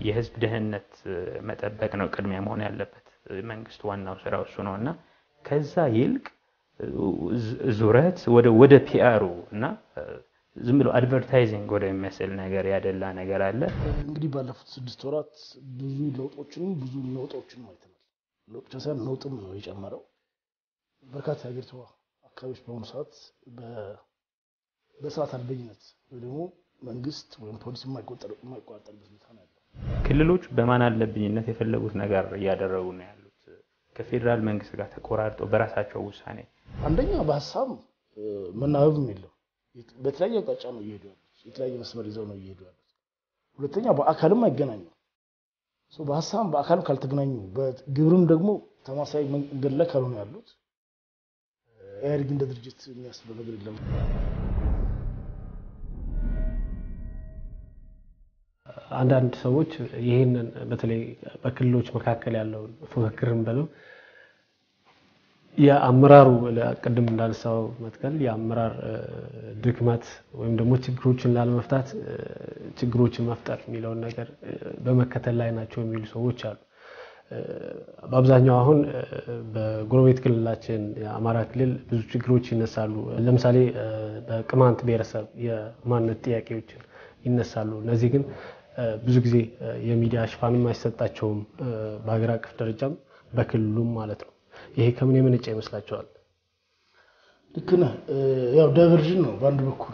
የህዝብ ደህንነት መጠበቅ ነው ቅድሚያ መሆን ያለበት። መንግስት ዋናው ስራው እሱ ነው እና ከዛ ይልቅ ዙረት ወደ ፒአሩ እና ዝም ብሎ አድቨርታይዚንግ ወደሚመስል ነገር ያደላ ነገር አለ። እንግዲህ ባለፉት ስድስት ወራት ብዙ ለውጦችንም ብዙ ለውጦችንም አይተናል። ለውጥ ብቻ ሳይሆን ነውጥም ነው የጨመረው። በርካታ የሀገሪቷ አካባቢዎች በአሁኑ ሰዓት በስርዓት አልበኝነት ወይ ደግሞ መንግስት ወይም ፖሊስ የማይቆጣጠርበት ሁኔታ ነው ያለው። ክልሎች በማን አለብኝነት የፈለጉት ነገር እያደረጉ ነው ያሉት ከፌዴራል መንግስት ጋር ተቆራርጠው በራሳቸው ውሳኔ አንደኛ በሀሳብ መናበብም የለም። በተለያየ አቅጣጫ ነው እየሄዱ ያሉት። የተለያየ መስመር ይዘው ነው እየሄዱ ያሉት። ሁለተኛ በአካልም አይገናኙም። በሀሳብ በአካልም ካልተገናኙ በግብርም ደግሞ ተማሳይ መንገድ ላይ ካልሆነ ያሉት ኢህአዴግ እንደ ድርጅት የሚያስበው ነገር የለም። አንዳንድ ሰዎች ይህንን በተለይ በክልሎች መካከል ያለውን ፉክክርን ብለው የአመራሩ ቅድም እንዳነሳው መትከል የአመራር ድክመት ወይም ደግሞ ችግሮችን ላለመፍታት ችግሮችን መፍጠር የሚለውን ነገር በመከተል ላይ ናቸው የሚሉ ሰዎች አሉ። በአብዛኛው አሁን በጎረቤት ክልላችን የአማራ ክልል ብዙ ችግሮች ይነሳሉ። ለምሳሌ በቅማንት ብሔረሰብ የማንነት ጥያቄዎችን ይነሳሉ። እነዚህ ግን ብዙ ጊዜ የሚዲያ ሽፋንም አይሰጣቸውም፣ በሀገር አቀፍ ደረጃም በክልሉም ማለት ነው። ይሄ ከምን የመነጨ ይመስላቸዋል? ልክ ነህ። ያው ዳይቨርዥን ነው በአንድ በኩል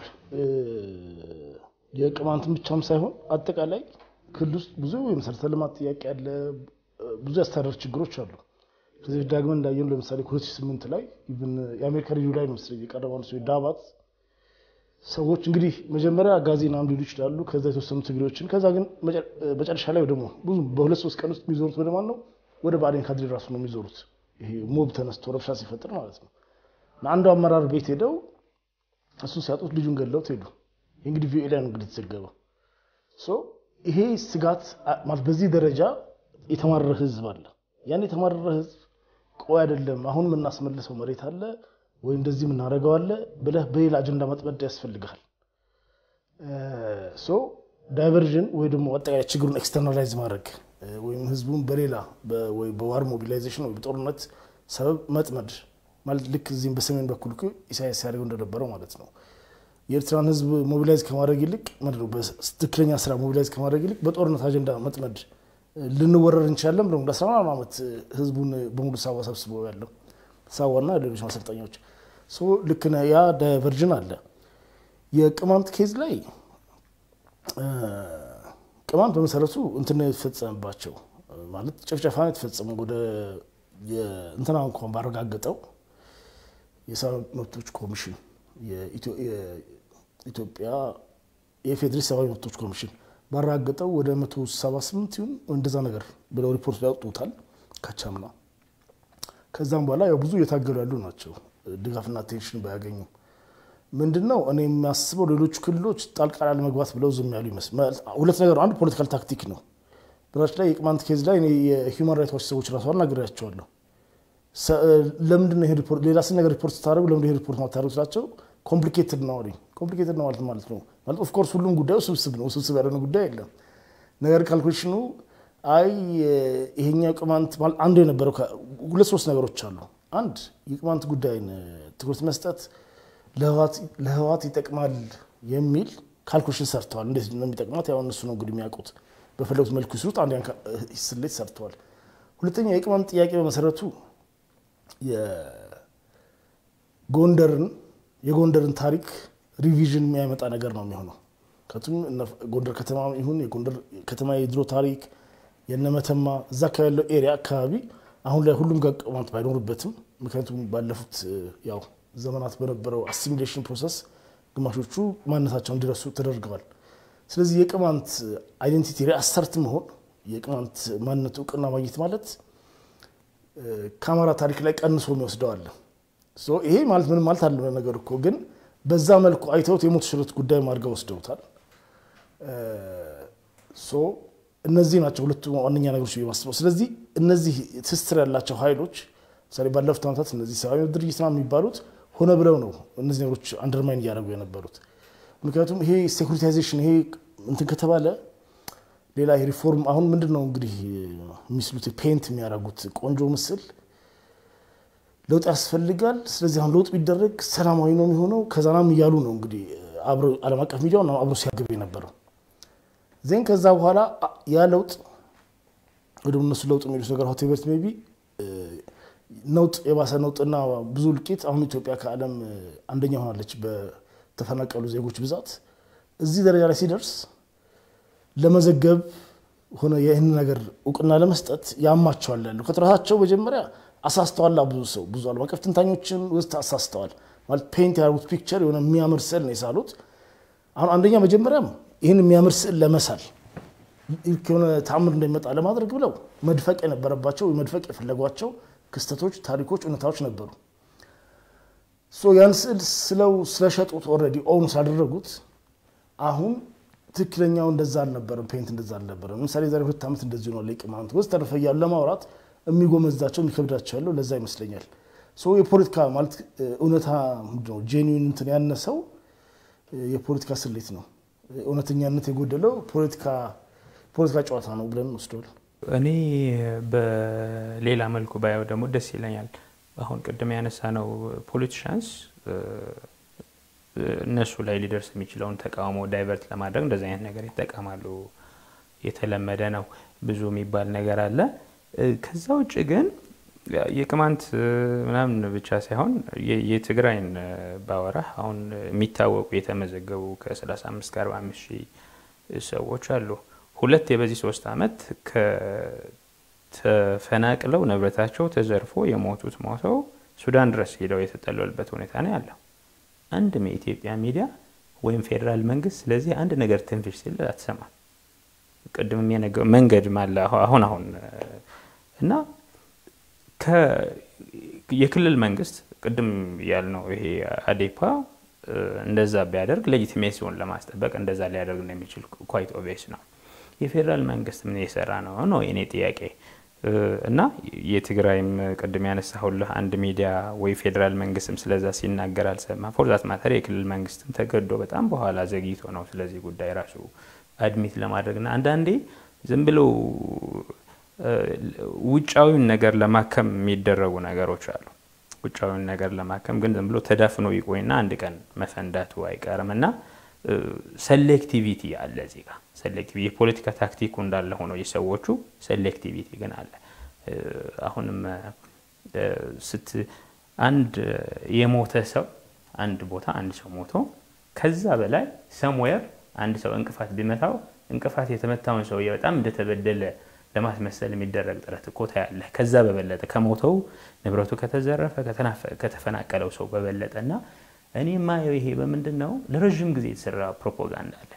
የቅማንትን ብቻም ሳይሆን አጠቃላይ ክልል ውስጥ ብዙ የመሰረተ ልማት ጥያቄ አለ። ብዙ የአስተዳደር ችግሮች አሉ። ከዚህ በፊት ዳግመን እንዳየነው ለምሳሌ ሁለት ሺህ ስምንት ላይ የአሜሪካ ሬዲዮ ላይ ነው መሰለኝ የቀረበው አንዱ ዳባት ሰዎች እንግዲህ መጀመሪያ ጋዜና ሊሉ ይችላሉ። ከዛ የተወሰኑ ትግሬዎችን ከዛ ግን መጨረሻ ላይ ደግሞ ብዙ በሁለት ሶስት ቀን ውስጥ የሚዞሩት ወደ ማን ነው? ወደ ብአዴን ካድሬ ራሱ ነው የሚዞሩት። ይሄ ሞብ ተነስቶ ረብሻ ሲፈጥር ማለት ነው። አንዱ አመራር ቤት ሄደው እሱን ሲያጡት ልጁን ገለውት ሄዱ። እንግዲህ ቪኦኤ ላይ ነው እንግዲህ የተዘገበው። ይሄ ስጋት ማለት በዚህ ደረጃ የተማረረ ህዝብ አለ። ያን የተማረረ ህዝብ ቆይ አይደለም አሁን የምናስመልሰው መሬት አለ ወይ እንደዚህ የምናደርገው አለ ብለህ በሌላ አጀንዳ መጥመድ ያስፈልግሃል። ሶ ዳይቨርዥን ወይ ደግሞ አጠቃላይ ችግሩን ኤክስተርናላይዝ ማድረግ ወይም ህዝቡን በሌላ ወይ በዋር ሞቢላይዜሽን ወይ በጦርነት ሰበብ መጥመድ ማለት ልክ እዚህም በሰሜን በኩል ኢሳያስ ሲያደርገው እንደነበረው ማለት ነው። የኤርትራን ህዝብ ሞቢላይዝ ከማድረግ ይልቅ ምንድነው በትክክለኛ ስራ ሞቢላይዝ ከማድረግ ይልቅ በጦርነት አጀንዳ መጥመድ ልንወረር እንችላለን ብለው ለአስራ ምናምን ዓመት ህዝቡን በሙሉ ሳዋ ሰብስበው ያለው ሳዋና ሌሎች ማሰልጠኛዎች ልክ ነህ። ያ ዳይቨርዥን አለ። የቅማንት ኬዝ ላይ ቅማንት በመሰረቱ እንትን የተፈጸመባቸው ማለት ጭፍጨፋ የተፈጸመው ወደ እንትና እንኳን ባረጋገጠው የሰብአዊ መብቶች ኮሚሽን የኢትዮጵያ የፌዴሪ ሰብአዊ መብቶች ኮሚሽን ባረጋገጠው ወደ 178 ይሁን እንደዛ ነገር ብለው ሪፖርት ያወጡታል ካቻምና። ከዛም በኋላ ያው ብዙ እየታገሉ ያሉ ናቸው ድጋፍና አቴንሽን ባያገኙ ምንድን ነው እኔ የሚያስበው ሌሎቹ ክልሎች ጣልቃ ላለመግባት ብለው ዝም ያሉ ይመስል ሁለት ነገር አንዱ ፖለቲካል ታክቲክ ነው። በራች ላይ የቅማንት ኬዝ ላይ የሂውማን ራይት ዋች ሰዎች ራሱ አናግሬያቸዋለሁ። ለምንድን ነው ሪፖርት ሌላ ስን ነገር ሪፖርት ስታደርጉ ለምንድን ነው ሪፖርት ማታደርጉ ስላቸው ኮምፕሊኬትድ ነው አሉኝ። ኮምፕሊኬትድ ነው ማለት ማለት ነው ማለት ኦፍኮርስ ሁሉም ጉዳዩ ስብስብ ነው። ስብስብ ያልሆነ ጉዳይ የለም። ነገር ካልኩሌሽኑ አይ ይሄኛው ቅማንት አንዱ የነበረው ሁለት ሶስት ነገሮች አሉ። አንድ የቅማንት ጉዳይን ትኩረት መስጠት ለህዋት ይጠቅማል የሚል ካልኩሌሽን ሰርተዋል። እንዴት ነው የሚጠቅማት? ያው እነሱ ነው እንግዲህ የሚያውቁት። በፈለጉት መልኩ ይስሩት። አንድ ስሌት ሰርተዋል። ሁለተኛ የቅማንት ጥያቄ በመሰረቱ የጎንደርን የጎንደርን ታሪክ ሪቪዥን የሚያመጣ ነገር ነው የሚሆነው። ከቱም ጎንደር ከተማ ይሁን የጎንደር ከተማ የድሮ ታሪክ የነመተማ እዛ አካባቢ ያለው ኤሪያ አካባቢ አሁን ላይ ሁሉም ጋር ቅማንት ባይኖርበትም ምክንያቱም ባለፉት ያው ዘመናት በነበረው አሲሚሌሽን ፕሮሰስ ግማሾቹ ማንነታቸውን እንዲረሱ ተደርገዋል። ስለዚህ የቅማንት አይዴንቲቲ ሪአሰርት መሆን የቅማንት ማንነት እውቅና ማግኘት ማለት ከአማራ ታሪክ ላይ ቀንሶ የሚወስደው አለ። ይሄ ማለት ምንም ማለት አለ ነገር እኮ ግን በዛ መልኩ አይተውት የሞት ሽረት ጉዳይ አድርገው ወስደውታል። እነዚህ ናቸው ሁለቱ ዋነኛ ነገሮች የማስበው። ስለዚህ እነዚህ ትስስር ያላቸው ኃይሎች ምሳሌ ባለፉት ዓመታት እነዚህ ሰብአዊ መብት ድርጅት ምናምን የሚባሉት ሆነ ብለው ነው እነዚህ ነገሮች አንደርማይን እያደረጉ የነበሩት። ምክንያቱም ይሄ ሴኩሪታይዜሽን ይሄ እንትን ከተባለ ሌላ ሪፎርም አሁን ምንድን ነው እንግዲህ የሚስሉት ፔንት የሚያደርጉት ቆንጆ ምስል ለውጥ ያስፈልጋል። ስለዚህ አሁን ለውጥ ቢደረግ ሰላማዊ ነው የሚሆነው ከዛናም እያሉ ነው እንግዲህ አብሮ ዓለም አቀፍ ሚዲያውን አብሮ ሲያገብ የነበረው ዜን ከዛ በኋላ ያ ለውጥ ወደ እነሱ ለውጥ የሚሉት ነገር ሆቴቤት ሜይ ቢ ነውጥ የባሰ ነውጥና ብዙ እልቂት አሁን ኢትዮጵያ ከዓለም አንደኛ ሆናለች በተፈናቀሉ ዜጎች ብዛት። እዚህ ደረጃ ላይ ሲደርስ ለመዘገብ ሆነ ይህን ነገር እውቅና ለመስጠት ያማቸዋል ያለው ከጥራታቸው መጀመሪያ አሳስተዋል። ብዙ ሰው ብዙ ዓለም አቀፍ ትንታኞችን ውስጥ አሳስተዋል። ማለት ፔንት ያደርጉት ፒክቸር የሆነ የሚያምር ስዕል ነው የሳሉት። አሁን አንደኛ መጀመሪያም ይህን የሚያምር ስዕል ለመሳል የሆነ ተአምር እንደሚመጣ ለማድረግ ብለው መድፈቅ የነበረባቸው መድፈቅ የፈለጓቸው ክስተቶች፣ ታሪኮች፣ እውነታዎች ነበሩ። ያን ስዕል ስለው ስለሸጡት ኦልሬዲ ኦውን ስላደረጉት አሁን ትክክለኛው እንደዛ አልነበረም። ፔንት እንደዛ አልነበረም። ለምሳሌ ዛሬ ሁለት ዓመት እንደዚህ ነው ለቅማንት ውስጥ ተረፈ እያሉ ለማውራት የሚጎመዛቸው የሚከብዳቸው ያለው ለዛ ይመስለኛል። የፖለቲካ ማለት እውነታ ነው ጄኒዊን እንትን ያነሰው የፖለቲካ ስሌት ነው። እውነተኛነት የጎደለው ፖለቲካ ጨዋታ ነው ብለን ወስደዋል። እኔ በሌላ መልኩ ባየው ደግሞ ደስ ይለኛል። አሁን ቅድም ያነሳ ነው ፖለቲሻንስ እነሱ ላይ ሊደርስ የሚችለውን ተቃውሞ ዳይቨርት ለማድረግ እንደዚህ አይነት ነገር ይጠቀማሉ። የተለመደ ነው። ብዙ የሚባል ነገር አለ። ከዛ ውጭ ግን የቅማንት ምናምን ብቻ ሳይሆን የትግራይን ባወራ አሁን የሚታወቁ የተመዘገቡ ከ35 ከ45 ሺህ ሰዎች አሉ። ሁለት የበዚህ ሶስት አመት ተፈናቅለው ንብረታቸው ተዘርፎ የሞቱት ሞተው ሱዳን ድረስ ሄደው የተጠለሉበት ሁኔታ ነው ያለው። አንድም የኢትዮጵያ ሚዲያ ወይም ፌዴራል መንግስት ስለዚህ አንድ ነገር ትንፍሽ ሲል አትሰማም። ቅድም የነገው መንገድ ማለ አሁን አሁን እና የክልል መንግስት ቅድም ያልነው ይሄ አዴፓ እንደዛ ቢያደርግ ሌጂቲሜሲውን ለማስጠበቅ እንደዛ ሊያደርግ እንደሚችል ኳይት ኦቪየስ ነው። የፌዴራል መንግስት ምን የሰራ ነው ነው የኔ ጥያቄ። እና የትግራይም ቅድም ያነሳሁልህ አንድ ሚዲያ ወይ ፌዴራል መንግስትም ስለዛ ሲናገር አልሰማ። ፎርዛት ማተር የክልል መንግስትም ተገዶ በጣም በኋላ ዘግይቶ ነው ስለዚህ ጉዳይ ራሱ አድሚት ለማድረግና አንዳንዴ ዝም ብለው ውጫዊውን ነገር ለማከም የሚደረጉ ነገሮች አሉ። ውጫዊውን ነገር ለማከም ግን ዝም ብሎ ተዳፍኖ ይቆይና አንድ ቀን መፈንዳቱ አይቀርም እና ሴሌክቲቪቲ አለ እዚህ ጋር ሴሌክቲቪቲ የፖለቲካ ታክቲኩ እንዳለ ሆኖ የሰዎቹ ሴሌክቲቪቲ ግን አለ። አሁንም ስት አንድ የሞተ ሰው አንድ ቦታ አንድ ሰው ሞቶ ከዛ በላይ ሰምዌር አንድ ሰው እንቅፋት ቢመታው እንቅፋት የተመታውን ሰውዬ በጣም እንደተበደለ ለማስመሰል የሚደረግ ጥረት እኮ ታያለህ። ከዛ በበለጠ ከሞተው ንብረቱ ከተዘረፈ ከተፈናቀለው ሰው በበለጠ እና እኔ የማየው ይሄ በምንድን ነው ለረዥም ጊዜ የተሰራ ፕሮፓጋንዳ አለ።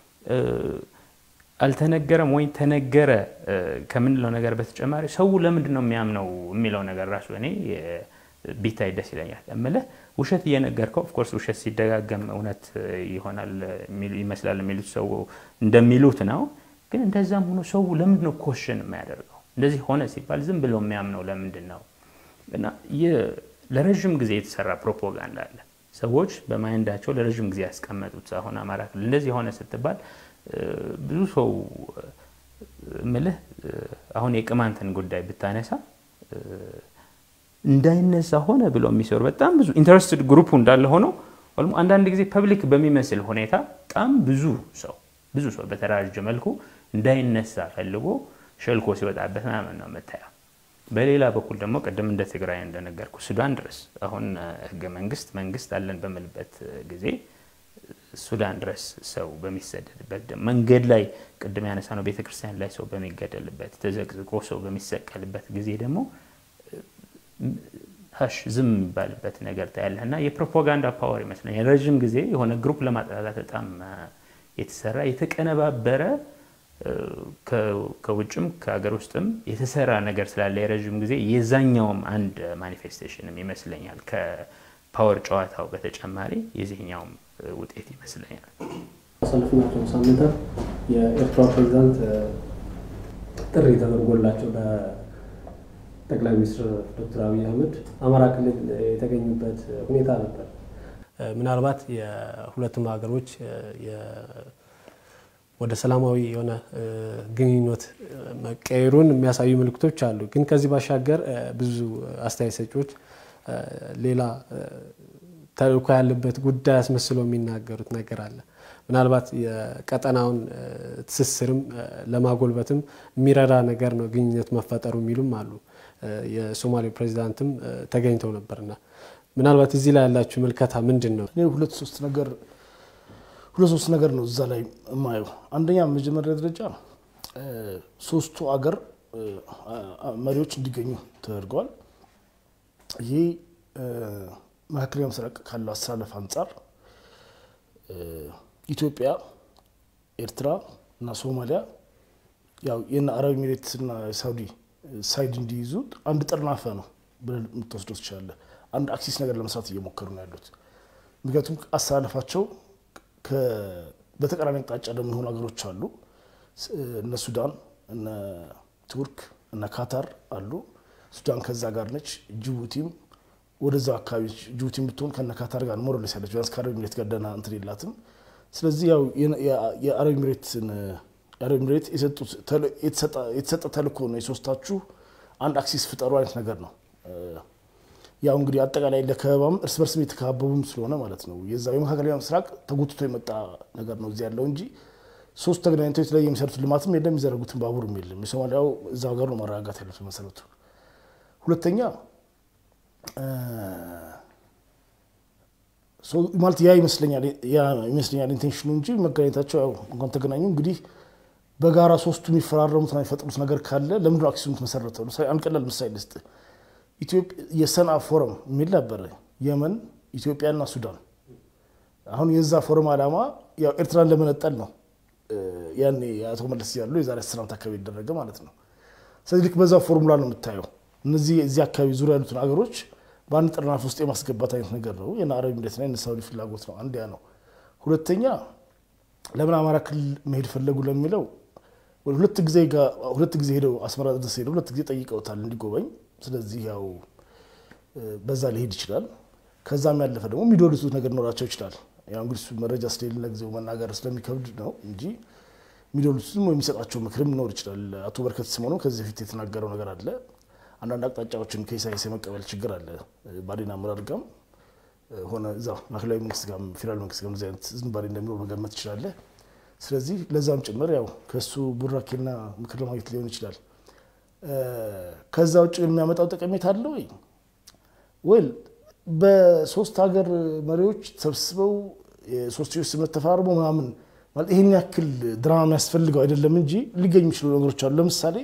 አልተነገረም ወይ ተነገረ ከምንለው ነገር በተጨማሪ ሰው ለምንድን ነው የሚያምነው የሚለው ነገር ራሱ እኔ ቢታይ ደስ ይለኛል። እምልህ ውሸት እየነገርከው ኦፍኮርስ ውሸት ሲደጋገም እውነት ይሆናል ይመስላል የሚሉት ሰው እንደሚሉት ነው። ግን እንደዛም ሆኖ ሰው ለምንድን ነው ኮሽን የሚያደርገው? እንደዚህ ሆነ ሲባል ዝም ብሎ የሚያምነው ለምንድን ነው? እና ለረዥም ጊዜ የተሰራ ፕሮፓጋንዳ አለ። ሰዎች በማይንዳቸው ለረዥም ጊዜ ያስቀመጡት አሁን አማራ ክልል እንደዚህ ሆነ ስትባል ብዙ ሰው ምልህ አሁን የቅማንትን ጉዳይ ብታነሳ እንዳይነሳ ሆነ ብሎ የሚሰሩ በጣም ብዙ ኢንተረስትድ ግሩፑ እንዳለ ሆኖ አንዳንድ ጊዜ ፐብሊክ በሚመስል ሁኔታ በጣም ብዙ ሰው ብዙ ሰው በተደራጀ መልኩ እንዳይነሳ ፈልጎ ሸልኮ ሲወጣበት ምናምን ነው የምታየው። በሌላ በኩል ደግሞ ቅድም እንደ ትግራይ እንደነገርኩ ሱዳን ድረስ አሁን ህገ መንግስት መንግስት አለን በምልበት ጊዜ ሱዳን ድረስ ሰው በሚሰደድበት መንገድ ላይ ቅድም ያነሳ ነው ቤተክርስቲያን ላይ ሰው በሚገደልበት ተዘቅዝቆ ሰው በሚሰቀልበት ጊዜ ደግሞ ሀሽ ዝም የሚባልበት ነገር ታያለህ እና የፕሮፓጋንዳ ፓወር ይመስለኛል ረዥም ጊዜ የሆነ ግሩፕ ለማጥላላት በጣም የተሰራ የተቀነባበረ ከውጭም ከሀገር ውስጥም የተሰራ ነገር ስላለ የረዥም ጊዜ የዛኛውም አንድ ማኒፌስቴሽንም ይመስለኛል ከፓወር ጨዋታው በተጨማሪ የዚህኛውም ውጤት ይመስለኛል። ባሳለፍናቸው ሳምንታት የኤርትራ ፕሬዚዳንት ጥሪ ተደርጎላቸው በጠቅላይ ሚኒስትር ዶክተር አብይ አህመድ አማራ ክልል የተገኙበት ሁኔታ ነበር። ምናልባት የሁለቱም ሀገሮች ወደ ሰላማዊ የሆነ ግንኙነት መቀየሩን የሚያሳዩ ምልክቶች አሉ። ግን ከዚህ ባሻገር ብዙ አስተያየት ሰጪዎች ሌላ ተልእኮ ያለበት ጉዳይ አስመስለው የሚናገሩት ነገር አለ። ምናልባት የቀጠናውን ትስስርም ለማጎልበትም የሚረዳ ነገር ነው ግንኙነት መፈጠሩ የሚሉም አሉ። የሶማሌው ፕሬዚዳንትም ተገኝተው ነበርና ምናልባት እዚህ ላይ ያላችሁ ምልከታ ምንድን ነው? እኔ ሁለት ሶስት ነገር ሁለት ሶስት ነገር ነው እዛ ላይ የማየው። አንደኛ መጀመሪያ ደረጃ ሶስቱ አገር መሪዎች እንዲገኙ ተደርገዋል። ይህ መካከለኛው ምስራቅ ካለው አስተላለፍ አንጻር ኢትዮጵያ፣ ኤርትራ እና ሶማሊያ ያው የነ አረብ ኤሚሬትስ እና ሳውዲ ሳይድ እንዲይዙ አንድ ጠርናፈ ነው ብለህ የምትወስደው ትችላለህ። አንድ አክሲስ ነገር ለመስራት እየሞከሩ ነው ያሉት። ምክንያቱም አስተላለፋቸው በተቃራኒ አቅጣጫ ደግሞ የሆኑ ሀገሮች አሉ። እነ ሱዳን፣ እነ ቱርክ፣ እነ ካታር አሉ። ሱዳን ከዛ ጋር ነች። ጅቡቲም ወደዛ አካባቢ ጅቡቲ የምትሆን ከነ ካታር ጋር ሞሮሌስ ያለች ቢያንስ ከአረብ ኤሚሬት ጋር ደህና እንትን የላትም። ስለዚህ ያው የአረብ ኤሚሬትን የአረብ ኤሚሬት የተሰጠ ተልእኮ ነው። የሶስታችሁ አንድ አክሲስ ፍጠሩ አይነት ነገር ነው። ያው እንግዲህ አጠቃላይ ለከበባም እርስ በርስም የተከባበቡም ስለሆነ ማለት ነው። የዛ የመካከለኛው ምስራቅ ተጎትቶ የመጣ ነገር ነው እዚህ ያለው እንጂ ሶስት ተገናኝተው የተለያየ የሚሰሩት ልማትም የለም፣ የሚዘረጉትን ባቡርም የለም። የሶማሊያው እዛ ሀገር ነው ማረጋጋት ያለበት መሰረቱ። ሁለተኛ ማለት ያ ይመስለኛል ይመስለኛል ኢንቴንሽኑ እንጂ መገናኘታቸው ያው እንኳን ተገናኙ እንግዲህ በጋራ ሶስቱ የሚፈራረሙት የሚፈጥሩት ነገር ካለ ለምንድነው አክሲሱ የምትመሰረተው? አንድ ቀላል ምሳሌ ልስጥ። የሰንዓ ፎረም የሚል ነበረ። የመን፣ ኢትዮጵያና ሱዳን። አሁን የዛ ፎረም ዓላማ ያው ኤርትራን ለመነጠል ነው። ያኔ አቶ መለስ ያሉ የዛሬ አስር ዓመት አካባቢ የተደረገ ማለት ነው። ስለዚህ ልክ በዛ ፎርሙላ ነው የምታየው። እነዚህ እዚህ አካባቢ ዙሪያ ያሉትን ሀገሮች በአንድ ጥርናፍ ውስጥ የማስገባት አይነት ነገር ነው። የነ አረብ ኤሚሬትና የነ ሳውዲ ፍላጎት ነው። አንድ ያ ነው። ሁለተኛ ለምን አማራ ክልል መሄድ ፈለጉ ለሚለው ሁለት ጊዜ ሁለት ጊዜ ሄደው አስመራ ድረስ ሄደው ሁለት ጊዜ ጠይቀውታል እንዲጎበኝ። ስለዚህ ያው በዛ ሊሄድ ይችላል። ከዛም ያለፈ ደግሞ የሚዶልቱት ነገር ኖራቸው ይችላል። ያው እንግዲህ እሱ መረጃ ስለሌለ ለጊዜው መናገር ስለሚከብድ ነው እንጂ የሚዶልቱትም የሚሰጣቸው ምክርም ሊኖር ይችላል። አቶ በርከት ስምኦን ከዚህ በፊት የተናገረው ነገር አለ። አንዳንድ አቅጣጫዎችን ከኢሳያስ የመቀበል ችግር አለ። ባዴን አመራር ጋም ሆነ እዛ ማዕከላዊ መንግስት ጋር ፌዴራል መንግስት ጋር እንደዚህ አይነት ዝንባሌ እንደሚኖር መገመት ትችላለህ። ስለዚህ ለዛም ጭምር ያው ከእሱ ቡራኬና ምክር ለማግኘት ሊሆን ይችላል። ከዛ ውጭ የሚያመጣው ጠቀሜታ አለ ወይ? ወይል በሶስት ሀገር መሪዎች ተሰብስበው የሶስትዮሽ ስምምነት ተፈራርሞ ምናምን ማለት ይህን ያክል ድራማ የሚያስፈልገው አይደለም እንጂ ሊገኙ የሚችሉ ነገሮች አሉ። ለምሳሌ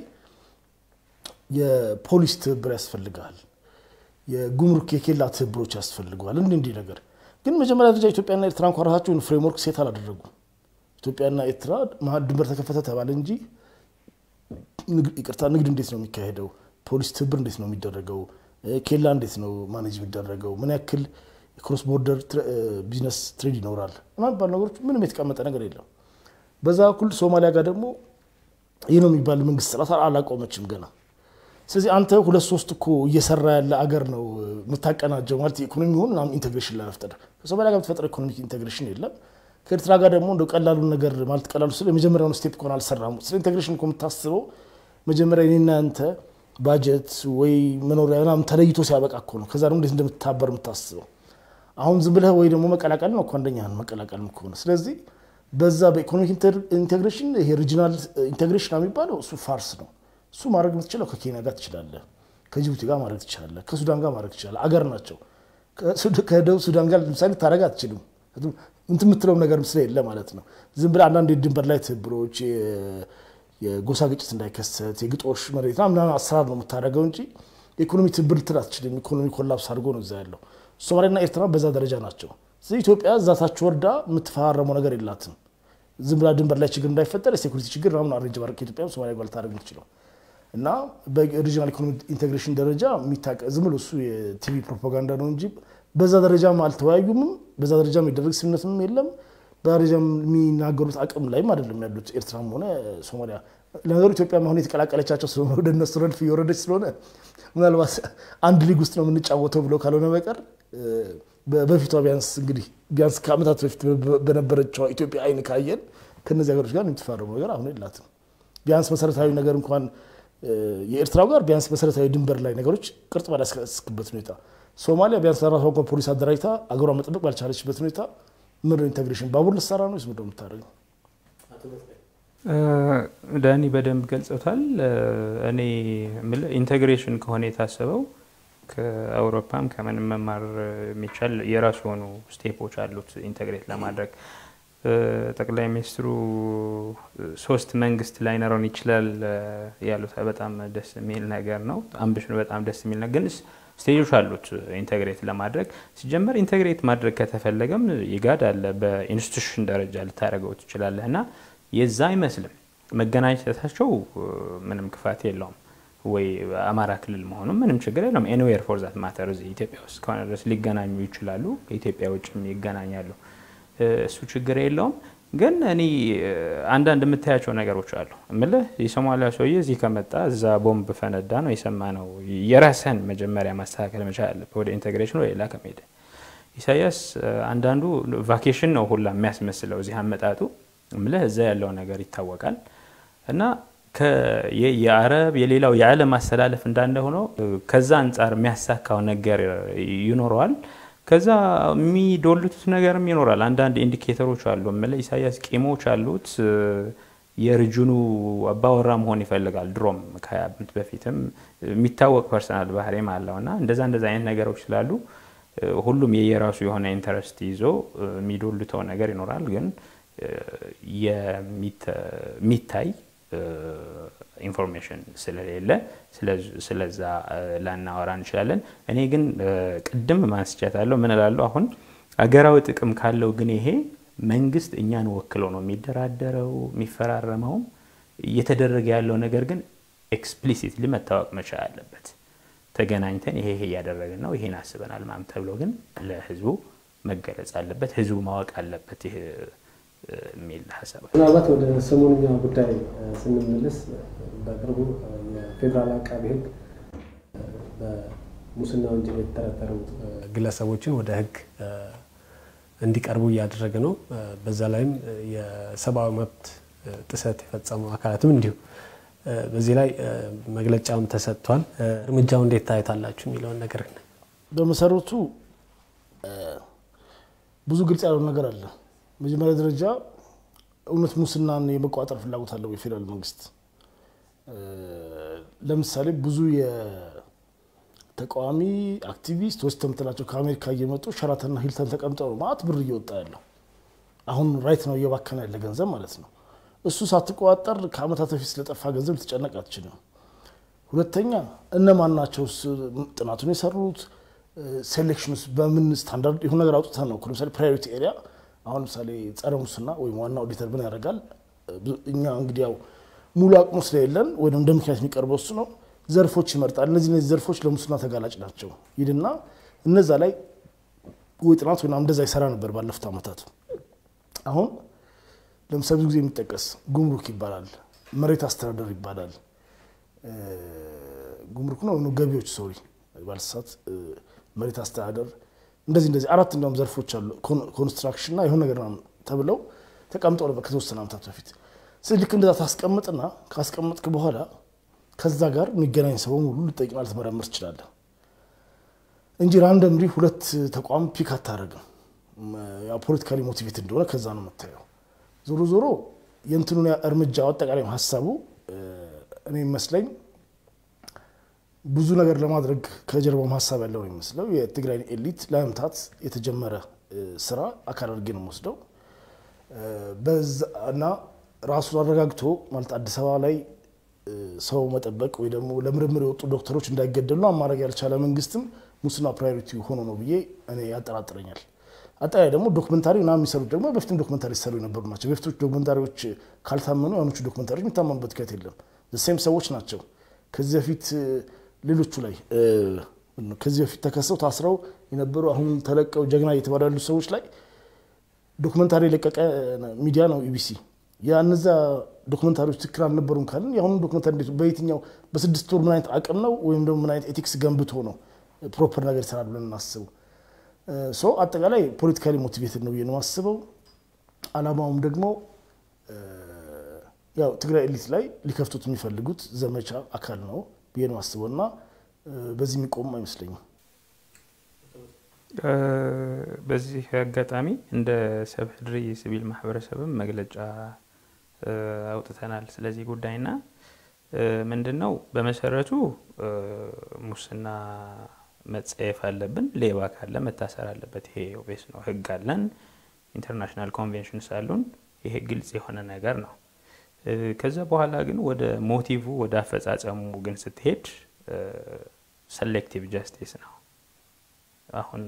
የፖሊስ ትብብር ያስፈልጋል። የጉምሩክ የኬላ ትብብሮች ያስፈልገዋል። እንዲህ እንዲህ ነገር ግን መጀመሪያ ደረጃ ኢትዮጵያና ኤርትራ እንኳ ራሳቸውን ፍሬምወርክ ሴት አላደረጉም። ኢትዮጵያና ኤርትራ መሀል ድንበር ተከፈተ ተባለ እንጂ ይቅርታ፣ ንግድ እንዴት ነው የሚካሄደው? ፖሊስ ትብብር እንዴት ነው የሚደረገው? ኬላ እንዴት ነው ማኔጅ የሚደረገው? ምን ያክል የክሮስ ቦርደር ቢዝነስ ትሬድ ይኖራል? የሚባሉ ነገሮች ምንም የተቀመጠ ነገር የለም። በዛ በኩል ሶማሊያ ጋር ደግሞ ይህ ነው የሚባል መንግስት ስርዓት አላቆመችም ገና። ስለዚህ አንተ ሁለት ሶስት እኮ እየሰራ ያለ አገር ነው የምታቀናጀው ማለት የኢኮኖሚ ሆን ኢንቴግሬሽን ለመፍጠር ከሶማሊያ ጋር የምትፈጥረው ኢኮኖሚክ ኢንቴግሬሽን የለም። ከኤርትራ ጋር ደግሞ እንደ ቀላሉን ነገር ማለት ቀላሉ ስለ የመጀመሪያውን ስቴፕ ከሆነ አልሰራም። ስለ ኢንቴግሬሽን እኮ የምታስበው መጀመሪያ እኔና አንተ ባጀት ወይ መኖሪያ ምናምን ተለይቶ ሲያበቃ እኮ ነው። ከዛ ደግሞ እንዴት እንደምትታበር የምታስበው አሁን ዝም ብለህ ወይ ደግሞ መቀላቀል ነው እኮ አንደኛህን መቀላቀል ከሆነ ስለዚህ በዛ በኢኮኖሚክ ኢንቴግሬሽን ይሄ ሪጂናል ኢንቴግሬሽን የሚባለው እሱ ፋርስ ነው። እሱ ማድረግ የምትችለው ከኬንያ ጋር ትችላለህ፣ ከጅቡቲ ጋር ማድረግ ትችላለህ፣ ከሱዳን ጋር ማድረግ ትችላለህ። አገር ናቸው። ከደቡብ ሱዳን ጋር ለምሳሌ ታደረግ አትችልም። እንትን የምትለው ነገር ስለሌለ ማለት ነው። ዝም ብለህ አንዳንድ የድንበር ላይ ትብብሮች የጎሳ ግጭት እንዳይከሰት የግጦሽ መሬት ምናምን አሰራር ነው የምታደርገው እንጂ የኢኮኖሚ ትብብር ልትል አትችልም። ኢኮኖሚ ኮላፕስ አድርጎ ነው እዛ ያለው። ሶማሌና ኤርትራ በዛ ደረጃ ናቸው። ስለዚህ ኢትዮጵያ እዛታች ወርዳ የምትፈራረመው ነገር የላትም። ዝም ብላ ድንበር ላይ ችግር እንዳይፈጠር የሴኩሪቲ ችግር ምናምን አሬንጅ ማድረግ ከኢትዮጵያ ሶማሊያ ጋር ልታደርግ የምትችለው እና በሪጂናል ኢኮኖሚ ኢንቴግሬሽን ደረጃ የሚታቀ ዝም ብሎ እሱ የቲቪ ፕሮፓጋንዳ ነው እንጂ በዛ ደረጃም አልተወያዩምም። በዛ ደረጃ የሚደረግ ስምምነትም የለም። በደረጃ የሚናገሩት አቅም ላይም አይደለም ያሉት ኤርትራም ሆነ ሶማሊያ። ለነገሩ ኢትዮጵያ አሁን የተቀላቀለቻቸው ስለሆነ ወደ እነሱ ረድፍ እየወረደች ስለሆነ ምናልባት አንድ ሊግ ውስጥ ነው የምንጫወተው ብለው ካልሆነ በቀር በፊቷ ቢያንስ እንግዲህ ቢያንስ ከዓመታት በፊት በነበረችው ኢትዮጵያ አይን ካየን ከእነዚህ ሀገሮች ጋር የምትፋረመው ነገር አሁን የላትም። ቢያንስ መሰረታዊ ነገር እንኳን የኤርትራው ጋር ቢያንስ መሰረታዊ ድንበር ላይ ነገሮች ቅርጽ ባላስከስክበት ሁኔታ ሶማሊያ ቢያንስ ለራሷ እንኳን ፖሊስ አደራጅታ አገሯ መጠበቅ ባልቻለችበት ሁኔታ ምንድን ኢንቴግሬሽን ባቡር ልትሰራ ነው? ምንድን ነው የምታደርገው? ዳኒ በደንብ ገልጸውታል። እኔ የምልህ ኢንቴግሬሽን ከሆነ የታሰበው ከአውሮፓም ከምንም መማር የሚቻል የራሱ የሆኑ ስቴፖች አሉት ኢንቴግሬት ለማድረግ ጠቅላይ ሚኒስትሩ ሶስት መንግስት ላይኖረን ይችላል ያሉት በጣም ደስ የሚል ነገር ነው። አምቢሽኑ በጣም ደስ የሚል ነው። ግን ስቴጆች አሉት ኢንቴግሬት ለማድረግ ሲጀመር ኢንቴግሬት ማድረግ ከተፈለገም ይጋድ አለ። በኢንስቲቱሽን ደረጃ ልታደርገው ትችላለህ እና የዛ አይመስልም መገናኘታቸው ምንም ክፋት የለውም። ወይ አማራ ክልል መሆኑም ምንም ችግር የለውም። ኤኒዌር ፎር ዛት ማተር እዚህ ኢትዮጵያ ውስጥ ከሆነ ድረስ ሊገናኙ ይችላሉ። ከኢትዮጵያ ውጭም ይገናኛሉ። እሱ ችግር የለውም። ግን እኔ አንዳንድ የምታያቸው ነገሮች አሉ እምልህ የሶማሊያ ሰውዬ እዚህ ከመጣ እዛ ቦምብ ፈነዳ ነው የሰማ ነው። የራስህን መጀመሪያ ማስተካከል መቻል አለብህ ወደ ኢንቴግሬሽን ወደ ሌላ ከመሄድ። ኢሳያስ አንዳንዱ ቫኬሽን ነው ሁላ የሚያስመስለው እዚህ አመጣጡ እምልህ እዛ ያለው ነገር ይታወቃል እና የአረብ የሌላው የዓለም አስተላለፍ እንዳለ ሆኖ ከዛ አንጻር የሚያሳካው ነገር ይኖረዋል። ከዛ የሚዶልቱት ነገርም ይኖራል። አንዳንድ ኢንዲኬተሮች አሉ። ምለ ኢሳያስ ቂሞች አሉት። የርጅኑ አባወራ መሆን ይፈልጋል። ድሮም ከሀያ ዓመት በፊትም የሚታወቅ ፐርሰናል ባህሪም አለው እና እንደዛ እንደዛ አይነት ነገሮች ስላሉ ሁሉም የየራሱ የሆነ ኢንተረስት ይዞ የሚዶልተው ነገር ይኖራል። ግን የሚታይ ኢንፎርሜሽን ስለሌለ ስለዛ ላናወራ እንችላለን። እኔ ግን ቅድም ማንስቻታለሁ ምን እላለሁ፣ አሁን አገራዊ ጥቅም ካለው ግን ይሄ መንግስት እኛን ወክሎ ነው የሚደራደረው የሚፈራረመውም እየተደረገ ያለው ነገር ግን ኤክስፕሊሲትሊ መታወቅ መቻል አለበት። ተገናኝተን ይሄ ይሄ እያደረግን ነው ይሄን አስበናል ማም ተብሎ ግን ለህዝቡ መገለጽ አለበት። ህዝቡ ማወቅ አለበት። ይህ የሚል ሀሳብ ምናልባት ወደ ሰሞንኛ ጉዳይ ስንመለስ በቅርቡ የፌዴራል አቃቢ ህግ በሙስና ወንጀል የተጠረጠሩ ግለሰቦችን ወደ ህግ እንዲቀርቡ እያደረገ ነው። በዛ ላይም የሰብአዊ መብት ጥሰት የፈጸሙ አካላትም እንዲሁ በዚህ ላይ መግለጫም ተሰጥቷል። እርምጃው እንዴት ታዩታላችሁ የሚለውን ነገር በመሰረቱ ብዙ ግልጽ ያለው ነገር አለ። መጀመሪያ ደረጃ እውነት ሙስናን የመቆጣጠር ፍላጎት አለው የፌዴራል መንግስት? ለምሳሌ ብዙ የተቃዋሚ አክቲቪስት ወስተ ምትላቸው ከአሜሪካ እየመጡ ሸራተንና ሂልተን ተቀምጠው ነው ማለት ብር እየወጣ ያለው። አሁን ራይት ነው እየባከነ ያለ ገንዘብ ማለት ነው። እሱ ሳትቆጣጠር ከአመታት በፊት ስለጠፋ ገንዘብ ልትጨነቅ አትችልም። ሁለተኛ እነማን ናቸው ጥናቱን የሰሩት? ሴሌክሽን ውስጥ በምን ስታንዳርድ የሆነ ነገር አውጥተን ነው። ለምሳሌ ፕራዮሪቲ ኤሪያ አሁን ለምሳሌ ጸረ ሙስና ወይም ዋና ኦዲተር ምን ያደርጋል? እኛ እንግዲህ ያው ሙሉ አቅሙ ስለሌለን ወይም እንደ ምክንያት የሚቀርበው እሱ ነው። ዘርፎች ይመርጣል። እነዚህ እነዚህ ዘርፎች ለሙስና ተጋላጭ ናቸው ይልና እነዛ ላይ ወይ ጥናት ወይ እንደዛ ይሰራ ነበር ባለፉት ዓመታት። አሁን ለምሳሌ ብዙ ጊዜ የሚጠቀስ ጉምሩክ ይባላል፣ መሬት አስተዳደር ይባላል፣ ጉምሩክ ነው ገቢዎች ሶሪ ባልሳት መሬት አስተዳደር እንደዚህ እንደዚህ አራት እንዲያውም ዘርፎች አሉ። ኮንስትራክሽን እና የሆነ ነገር ተብለው ተቀምጠው ነበር ከተወሰነ ዓመታት በፊት። ስለዚህ ልክ እንደዛ ታስቀምጥና ካስቀመጥክ በኋላ ከዛ ጋር የሚገናኝ ሰው ሙሉ ልጠይቅና ልትመረምር ትችላለህ እንጂ ራንደምሊ ሁለት ተቋም ፒክ አታደርግም። ፖለቲካሊ ሞቲቬት እንደሆነ ከዛ ነው የምታየው። ዞሮ ዞሮ የእንትኑን እርምጃ አጠቃላይ ሀሳቡ እኔ ይመስለኝ ብዙ ነገር ለማድረግ ከጀርባውም ሀሳብ ያለው ነው የሚመስለው። የትግራይን ኤሊት ለመምታት የተጀመረ ስራ አካል አድርጌ ነው የምወስደው እና ራሱን አረጋግቶ ማለት አዲስ አበባ ላይ ሰው መጠበቅ ወይ ደግሞ ለምርምር የወጡ ዶክተሮች እንዳይገደሉ አማድረግ ያልቻለ መንግስትም ሙስና ፕራዮሪቲ ሆኖ ነው ብዬ እኔ ያጠራጥረኛል። አጠቃላይ ደግሞ ዶክመንታሪ ና የሚሰሩት ደግሞ በፊትም ዶክመንታሪ ሲሰሩ የነበሩ ናቸው። በፊቶች ዶክመንታሪዎች ካልታመኑ የሆኖቹ ዶክመንታሪዎች የሚታመኑበት ምክንያት የለም። ሴም ሰዎች ናቸው። ከዚህ በፊት ሌሎቹ ላይ ከዚህ በፊት ተከሰው ታስረው የነበሩ አሁን ተለቀው ጀግና እየተባሉ ያሉ ሰዎች ላይ ዶክመንታሪ የለቀቀ ሚዲያ ነው ኢቢሲ። የእነዛ ዶክመንታሪዎች ትክክል አልነበሩም ካልን የአሁኑ ዶክመንታሪ እንዴት በየትኛው በስድስት ወር ምን አይነት አቅም ነው ወይም ደግሞ ምን አይነት ኤቲክስ ገንብቶ ነው ፕሮፐር ነገር ይሰራል ብለን እናስበው። ሶ አጠቃላይ ፖለቲካሊ ሞቲቬትድ ነው ብዬ ነው የማስበው። አላማውም ደግሞ ያው ትግራይ ኤሊት ላይ ሊከፍቱት የሚፈልጉት ዘመቻ አካል ነው ብዬ ነው አስበው እና በዚህ የሚቆም አይመስለኝም። በዚህ አጋጣሚ እንደ ሰብህድሪ ሲቪል ማህበረሰብም መግለጫ አውጥተናል ስለዚህ ጉዳይና ምንድን ነው በመሰረቱ ሙስና መጸየፍ አለብን። ሌባ ካለ መታሰር አለበት። ይሄ ኦቤስ ነው። ህግ አለን፣ ኢንተርናሽናል ኮንቬንሽንስ አሉን። ይሄ ግልጽ የሆነ ነገር ነው። ከዛ በኋላ ግን ወደ ሞቲቭ ወደ አፈጻጸሙ ግን ስትሄድ ሰሌክቲቭ ጃስቲስ ነው። አሁን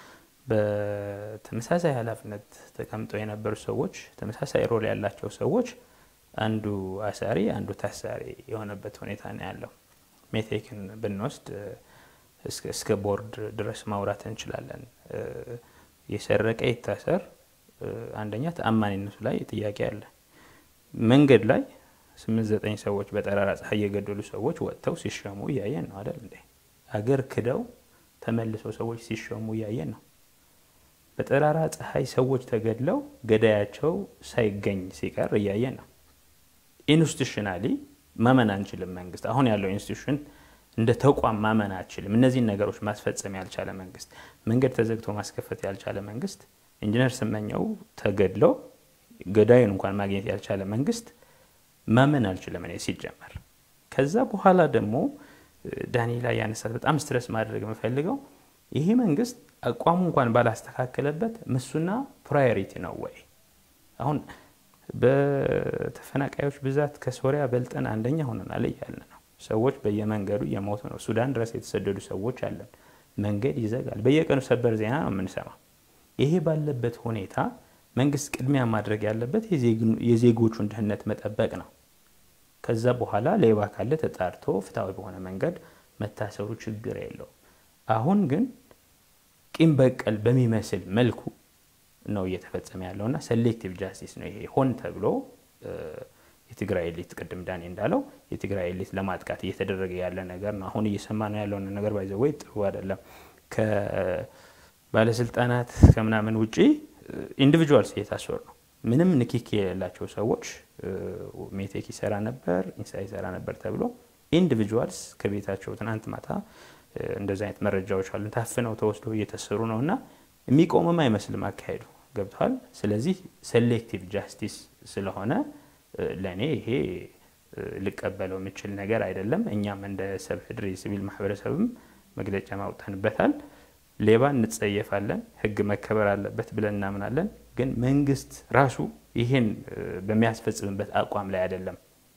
በተመሳሳይ ኃላፊነት ተቀምጠው የነበሩ ሰዎች ተመሳሳይ ሮል ያላቸው ሰዎች አንዱ አሳሪ አንዱ ታሳሪ የሆነበት ሁኔታ ነው ያለው። ሜቴክን ብንወስድ እስከ ቦርድ ድረስ ማውራት እንችላለን። የሰረቀ ይታሰር፣ አንደኛ ተአማኒነቱ ላይ ጥያቄ አለ። መንገድ ላይ ስምንት ዘጠኝ ሰዎች በጠራራ ፀሐይ የገደሉ ሰዎች ወጥተው ሲሸሙ እያየን ነው አይደል እንዴ? አገር ክደው ተመልሰው ሰዎች ሲሸሙ እያየን ነው። በጠራራ ፀሐይ ሰዎች ተገድለው ገዳያቸው ሳይገኝ ሲቀር እያየን ነው። ኢንስቲቱሽናሊ ማመን አንችልም። መንግስት አሁን ያለው ኢንስቲቱሽን እንደ ተቋም ማመን አችልም። እነዚህን ነገሮች ማስፈጸም ያልቻለ መንግስት፣ መንገድ ተዘግቶ ማስከፈት ያልቻለ መንግስት፣ ኢንጂነር ስመኘው ተገድለው ገዳዩን እንኳን ማግኘት ያልቻለ መንግስት ማመን አልችልም እኔ ሲጀመር። ከዛ በኋላ ደግሞ ዳኒ ላይ ያነሳት በጣም ስትረስ ማድረግ የምፈልገው ይሄ መንግስት አቋሙ እንኳን ባላስተካከለበት ምሱና ፕራዮሪቲ ነው ወይ? አሁን በተፈናቃዮች ብዛት ከሶሪያ በልጠን አንደኛ ሆነናል እያልን ነው። ሰዎች በየመንገዱ እየሞቱ ነው። ሱዳን ድረስ የተሰደዱ ሰዎች አለን። መንገድ ይዘጋል። በየቀኑ ሰበር ዜና ነው የምንሰማው። ይሄ ባለበት ሁኔታ መንግስት ቅድሚያ ማድረግ ያለበት የዜጎቹን ደህንነት መጠበቅ ነው። ከዛ በኋላ ሌባ ካለ ተጣርቶ ፍትሐዊ በሆነ መንገድ መታሰሩ ችግር የለው። አሁን ግን ቂም በቀል በሚመስል መልኩ ነው እየተፈጸመ ያለው እና ሴሌክቲቭ ጃስቲስ ነው ይሄ ሆን ተብሎ የትግራይ ኤሊት ቅድም ዳኔ እንዳለው የትግራይ ኤሊት ለማጥቃት እየተደረገ ያለ ነገር ነው። አሁን እየሰማ ነው ያለውን ነገር ባይዘ ወይ ጥሩ አይደለም። ከባለስልጣናት ከምናምን ውጪ ኢንዲቪጁዋልስ እየታሰሩ ነው። ምንም ንክኪ የሌላቸው ሰዎች ሜቴክ ይሰራ ነበር፣ ኢንሳ ይሰራ ነበር ተብሎ ኢንዲቪጁዋልስ ከቤታቸው ትናንት ማታ እንደዚህ አይነት መረጃዎች አሉ ታፍነው ተወስዶ እየተሰሩ ነው እና የሚቆምም አይመስልም አካሄዱ ገብቷል። ስለዚህ ሴሌክቲቭ ጃስቲስ ስለሆነ ለእኔ ይሄ ልቀበለው የምችል ነገር አይደለም። እኛም እንደ ሰብህድሪ ሲቪል ማህበረሰብም መግለጫ ማውጣንበታል። ሌባ እንጸየፋለን፣ ህግ መከበር አለበት ብለን እናምናለን። ግን መንግስት ራሱ ይሄን በሚያስፈጽምበት አቋም ላይ አይደለም።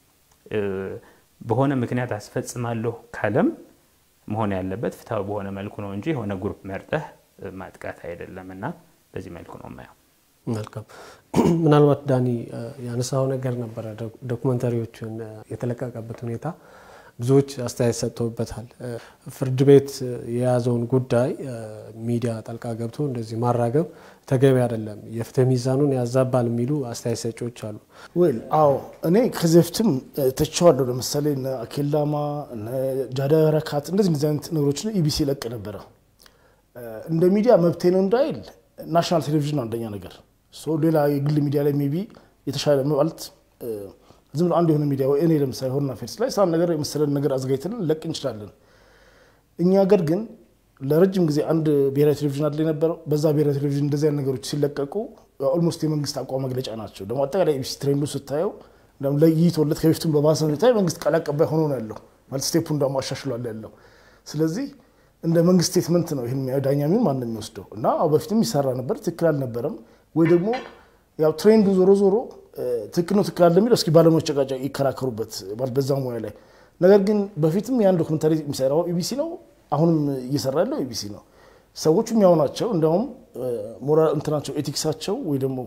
በሆነ ምክንያት አስፈጽማለሁ ካለም መሆን ያለበት ፍትሐዊ በሆነ መልኩ ነው እንጂ የሆነ ግሩፕ መርጠህ ማጥቃት አይደለም እና በዚህ መልኩ ነው የማየው። መልካም። ምናልባት ዳኒ ያነሳው ነገር ነበረ፣ ዶኩመንተሪዎችን የተለቀቀበት ሁኔታ ብዙዎች አስተያየት ሰጥተውበታል። ፍርድ ቤት የያዘውን ጉዳይ ሚዲያ ጣልቃ ገብቶ እንደዚህ ማራገብ ተገቢ አይደለም፣ የፍትህ ሚዛኑን ያዛባል የሚሉ አስተያየት ሰጪዎች አሉ። ወይል አዎ፣ እኔ ከዚህ በፊትም ተቸዋለሁ። ለምሳሌ እነ አኬላማ እነ ጃዳ ረካት እንደዚህ እንደዚህ አይነት ነገሮችን ኢቢሲ ለቅ ነበረ። እንደ ሚዲያ መብቴ ነው እንዳይል ናሽናል ቴሌቪዥን አንደኛ ነገር ሌላ የግል ሚዲያ ላይ ሜቢ የተሻለ ማለት ዝም ብሎ አንድ የሆነ ሚዲያ ወይ እኔ ለምሳሌ ሆርና ፌርስ ላይ ሳን ነገር የመሰለን ነገር አዘጋጅተን ለቅ እንችላለን። እኛ ሀገር ግን ለረጅም ጊዜ አንድ ብሔራዊ ቴሌቪዥን አለ የነበረው። በዛ ብሔራዊ ቴሌቪዥን እንደዚህ አይነት ነገሮች ሲለቀቁ ኦልሞስት የመንግስት አቋም መግለጫ ናቸው። ደግሞ አጠቃላይ ኤቢሲ ትሬንዱ ስታየው ለይቶለት ከበፊቱም በባሰ ሁኔታ የመንግስት ቃል አቀባይ ሆኖ ነው ያለው። ማለት ስቴፑን ደግሞ አሻሽሏል ያለው። ስለዚህ እንደ መንግስት ስቴትመንት ነው ይህን ዳኛ ሚሆን ማንም የሚወስደው እና በፊትም ይሰራ ነበር፣ ትክክል አልነበረም ወይ ደግሞ ያው ትሬንዱ ዞሮ ዞሮ ትክክል ነው ትክክል አለ የሚለው እስኪ ባለሙያዎች ጨቃጫ ይከራከሩበት በዛ ሙያ ላይ። ነገር ግን በፊትም ያን ዶክመንታሪ የሚሰራው ኢቢሲ ነው፣ አሁንም እየሰራ ያለው ኢቢሲ ነው። ሰዎቹም ያው ናቸው። እንዲያውም ሞራል እንትናቸው ኤቲክሳቸው ወይ ደግሞ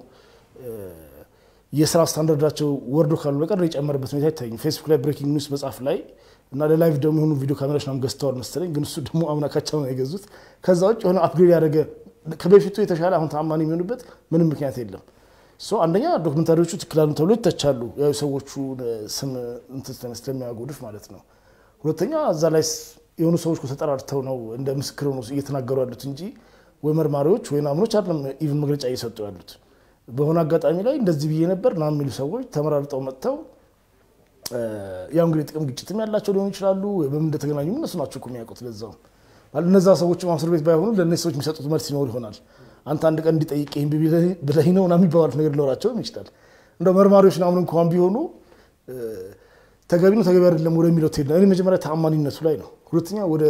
የስራ ስታንዳርዳቸው ወርዶ ካሉ በቀር የጨመረበት ሁኔታ አይታይም። ፌስቡክ ላይ ብሬኪንግ ኒውስ መጽሐፍ ላይ እና ለላይቭ ደግሞ የሆኑ ቪዲዮ ካሜራዎች ምናምን ገዝተዋል መሰለኝ፣ ግን እሱ ደግሞ አምናካቸው ነው የገዙት። ከዛ ውጭ የሆነ አፕግሬድ ያደረገ ከበፊቱ የተሻለ አሁን ተአማኒ የሚሆንበት ምንም ምክንያት የለም። አንደኛ ዶክመንታሪዎቹ ትክክል አሉ ተብሎ ይተቻሉ፣ ያው ሰዎቹ ስም እንትን ስለሚያጎድፍ ማለት ነው። ሁለተኛ እዛ ላይ የሆኑ ሰዎች ተጠራርተው ነው እንደ ምስክር ነው እየተናገሩ ያሉት እንጂ ወይ መርማሪዎች ወይ ናምኖች አይደለም ኢቭን መግለጫ እየሰጡ ያሉት። በሆነ አጋጣሚ ላይ እንደዚህ ብዬ ነበር ና የሚሉ ሰዎች ተመራርጠው መጥተው ያው እንግዲህ ጥቅም ግጭትም ያላቸው ሊሆኑ ይችላሉ። በምን እንደተገናኙ እነሱ ናቸው እኮ የሚያውቁት። ለዛው እነዛ ሰዎች እስር ቤት ባይሆኑ ለእነዚህ ሰዎች የሚሰጡት መልስ ይኖር ይሆናል። አንተ አንድ ቀን እንዲጠይቅ ይህን ብለህ ነው ና የሚባባሉት ነገር ሊኖራቸውም ይችላል። እንደ መርማሪዎች ምናምን እንኳን ቢሆኑ ተገቢ ነው ተገቢ አይደለም ወደሚለው ትሄድ እኔ መጀመሪያ ተአማኒነቱ ላይ ነው። ሁለተኛ ወደ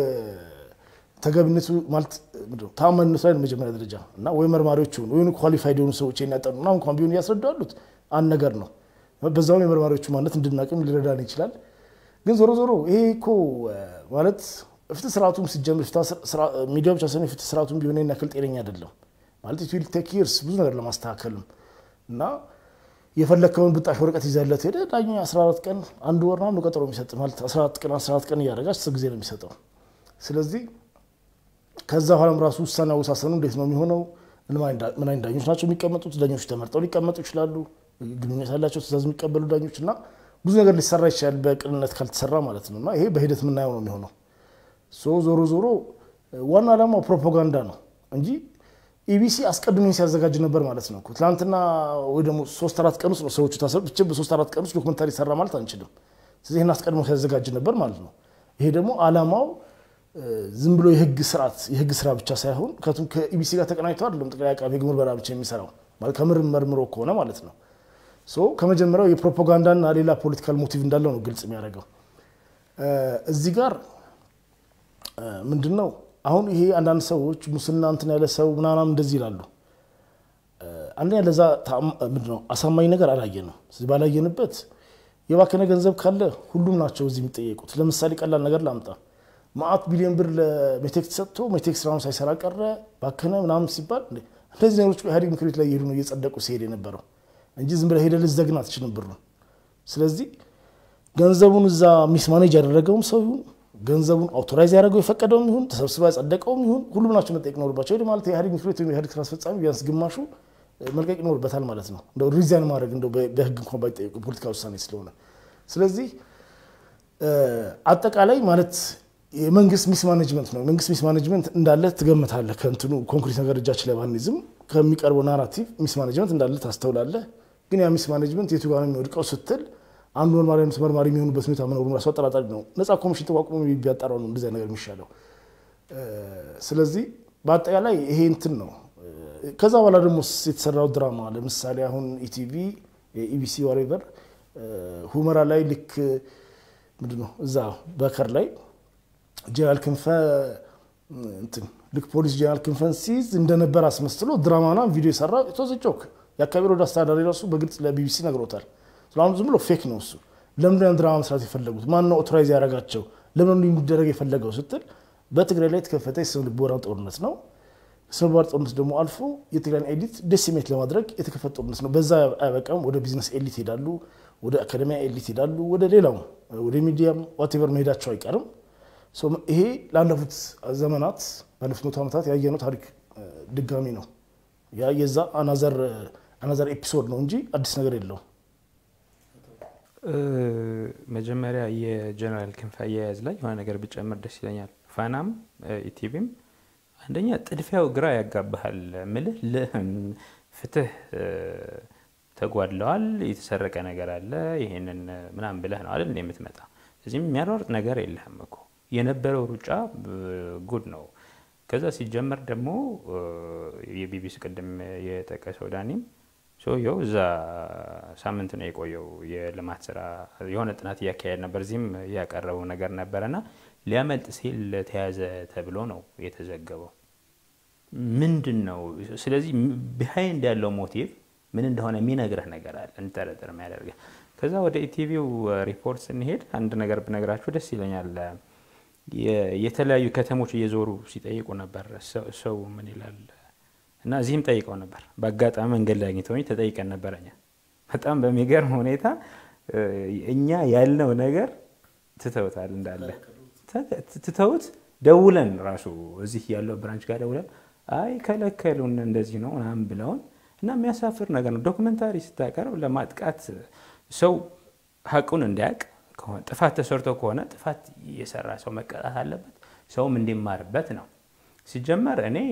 ተገቢነቱ ማለት ተአማኒነቱ ላይ ነው መጀመሪያ ደረጃ እና ወይ መርማሪዎች ሆኑ ወይ ኳሊፋይድ የሆኑ ሰዎች ያጠኑ ና እንኳን ቢሆኑ እያስረዱ ያሉት አንድ ነገር ነው። በዛውም የመርማሪዎቹ ማንነት እንድናቅም ሊረዳን ይችላል። ግን ዞሮ ዞሮ ይሄ እኮ ማለት ፍትህ ስርዓቱም ሲጀምር ሚዲያ ብቻ ሳይሆን የፍትህ ስርዓቱም ቢሆን ያክል ጤነኛ አይደለም ማለት ኢት ዊል ቴክ ይርስ ብዙ ነገር ለማስተካከልም እና የፈለግከውን ብጣሽ ወረቀት ይዘለት ሄደ ዳኛ 14 ቀን አንድ ወር ነው ቀጠሮ የሚሰጥ ማለት 14 ቀን 14 ቀን እያደረገ አስር ጊዜ ነው የሚሰጠው። ስለዚህ ከዛ በኋላም ራሱ ውሳኔ አወሳሰኑ እንዴት ነው የሚሆነው? ምን አይነት ዳኞች ናቸው የሚቀመጡት? ዳኞች ተመርጠው ሊቀመጡ ይችላሉ። ግንኙነት ያላቸው ትእዛዝ የሚቀበሉ ዳኞች እና ብዙ ነገር ሊሰራ ይችላል በቅንነት ካልተሰራ ማለት ነው። እና ይሄ በሂደት የምናየው ነው የሚሆነው። ዞሮ ዞሮ ዋና ዓላማው ፕሮፓጋንዳ ነው እንጂ ኢቢሲ አስቀድሞ ሲያዘጋጅ ነበር ማለት ነው። ትናንትና ወይ ደግሞ ሶስት አራት ቀን ውስጥ ነው ሰዎቹ ታሰሩ። ብቻ በሶስት አራት ቀን ውስጥ ዶክመንታሪ ሰራ ማለት አንችልም። ስለዚህ ይህን አስቀድሞ ሲያዘጋጅ ነበር ማለት ነው። ይሄ ደግሞ ዓላማው ዝም ብሎ የህግ ስርዓት የህግ ስራ ብቻ ሳይሆን ከኢቢሲ ጋር ተቀናጅቶ አይደለም ጠቅላይ አቃቤ ሕግ ምርመራ ብቻ የሚሰራው ማለት ከምርም መርምሮ ከሆነ ማለት ነው። ከመጀመሪያው የፕሮፓጋንዳና ሌላ ፖለቲካል ሞቲቭ እንዳለው ነው ግልጽ የሚያደርገው። እዚህ ጋር ምንድን ነው አሁን ይሄ አንዳንድ ሰዎች ሙስና እንትን ያለ ሰው ምናምን እንደዚህ ይላሉ። አንደኛ ለዛ ምንድን ነው አሳማኝ ነገር አላየንም። ስለዚህ ባላየንበት የባከነ ገንዘብ ካለ ሁሉም ናቸው እዚህ የሚጠየቁት። ለምሳሌ ቀላል ነገር ላምጣ። ማአት ቢሊዮን ብር ለሜቴክስ ሰጥቶ ሜቴክስ ስራውን ሳይሰራ ቀረ ባከነ ምናምን ሲባል እንደዚህ ነገሮች ኢህአዴግ ምክር ቤት ላይ እየሄዱ ነው እየጸደቁ ሲሄድ የነበረው እንጂ ዝም ብለህ ሄደህ ልትዘግን አትችልም ብሩን። ስለዚህ ገንዘቡን እዛ ሚስ ማኔጅ ያደረገውም ሰው ይሁን ገንዘቡን አውቶራይዝ ያደረገው የፈቀደውም ይሁን ተሰብስባ ያጸደቀውም ይሁን ሁሉም ናቸው መጠየቅ ይኖርባቸው። ይህ ማለት የኢህአዴግ ምክር ቤት ወይም የኢህአዴግ ስራ አስፈጻሚ ቢያንስ ግማሹ መልቀቅ ይኖርበታል ማለት ነው። እንደው ሪዛይን ማድረግ እንደው በህግ እንኳን ባይጠየቁ የፖለቲካ ውሳኔ ስለሆነ፣ ስለዚህ አጠቃላይ ማለት የመንግስት ሚስ ማኔጅመንት ነው። የመንግስት ሚስ ማኔጅመንት እንዳለ ትገምታለህ። ከእንትኑ ኮንክሪት ነገር እጃችን ላይ ባንይዝም ከሚቀርበው ናራቲቭ ሚስ ማኔጅመንት እንዳለ ታስተውላለህ። ግን ያ ሚስ ማኔጅመንት የቱ ጋር ነው የሚወድቀው ስትል አንዱ መርማሪ አይነት መርማሪ የሚሆኑበት ሁኔታ መኖሩን ራሱ አጠራጣሪ ነው። ነፃ ኮሚሽን ተቋቁሞ ቢያጣራው ነው እንደዚያ ነገር የሚሻለው። ስለዚህ በአጠቃላይ ይሄ እንትን ነው። ከዛ በኋላ ደግሞ የተሰራው ድራማ ለምሳሌ አሁን ኢቲቪ ኢቢሲ ዋሬቨር ሁመራ ላይ ልክ ምንድን ነው እዛ በከር ላይ ጀነራል ክንፈ እንትን ልክ ፖሊስ ጀነራል ክንፈን ሲይዝ እንደነበር አስመስሎ ድራማና ቪዲዮ የሰራ ቶዝ ጆክ የአካባቢ ወደ አስተዳዳሪ ራሱ በግልጽ ለቢቢሲ ነግሮታል። ስለአሁን ዝም ብሎ ፌክ ነው እሱ። ለምንድን ያን ድራማ መስራት የፈለጉት? ማነው ኦቶራይዝ ያደረጋቸው? ለምን እንዲደረግ የፈለገው ስትል በትግራይ ላይ የተከፈተ የስነ ልቦና ጦርነት ነው። ስነ ልቦና ጦርነት ደግሞ አልፎ የትግራይን ኤሊት ዴሲሜት ለማድረግ የተከፈተ ጦርነት ነው። በዛ አይበቃም። ወደ ቢዝነስ ኤሊት ይሄዳሉ፣ ወደ አካደሚያ ኤሊት ይሄዳሉ፣ ወደ ሌላው ወደ ሚዲያም ዋቴቨር መሄዳቸው አይቀርም። ይሄ ላለፉት ዘመናት ባለፉት መቶ ዓመታት ያየነው ታሪክ ድጋሚ ነው። ያ የዛ አናዘር ኤፒሶድ ነው እንጂ አዲስ ነገር የለውም። መጀመሪያ የጀነራል ክንፈ አያያዝ ላይ የሆነ ነገር ብጨምር ደስ ይለኛል። ፋናም ኢቲቪም አንደኛ ጥድፊያው ግራ ያጋባሃል። ምልህ ፍትህ ተጓድለዋል፣ የተሰረቀ ነገር አለ፣ ይሄንን ምናምን ብለህ ነው አይደል የምትመጣ። እዚህም የሚያሯርጥ ነገር የለህም እኮ የነበረው ሩጫ ጉድ ነው። ከዛ ሲጀመር ደግሞ የቢቢሲ ቅድም የጠቀሰው ዳኒም ሰውየው እዛ ሳምንት ነው የቆየው። የልማት ስራ የሆነ ጥናት እያካሄድ ነበር፣ እዚህም ያቀረበው ነገር ነበረና ሊያመልጥ ሲል ተያዘ ተብሎ ነው የተዘገበው። ምንድን ነው ስለዚህ ቢሃይንድ ያለው ሞቲቭ ምን እንደሆነ የሚነግረህ ነገር አለ፣ እንጠረጠር የሚያደርገህ። ከዛ ወደ ኢቲቪው ሪፖርት ስንሄድ አንድ ነገር ብነግራችሁ ደስ ይለኛል። የተለያዩ ከተሞች እየዞሩ ሲጠይቁ ነበር ሰው ምን ይላል እና እዚህም ጠይቀው ነበር። በአጋጣሚ መንገድ ላይ አግኝተውኝ ተጠይቀን ነበር። እኛ በጣም በሚገርም ሁኔታ እኛ ያልነው ነገር ትተውታል እንዳለ ትተውት ደውለን ራሱ እዚህ ያለው ብራንች ጋር ደውለን አይ ከለከሉን እንደዚህ ነው ምናምን ብለውን እና የሚያሳፍር ነገር ነው። ዶክመንታሪ ስታቀርብ ለማጥቃት ሰው ሀቁን እንዲያውቅ ከሆነ ጥፋት ተሰርቶ ከሆነ ጥፋት የሰራ ሰው መቀጣት አለበት፣ ሰውም እንዲማርበት ነው። ሲጀመር እኔ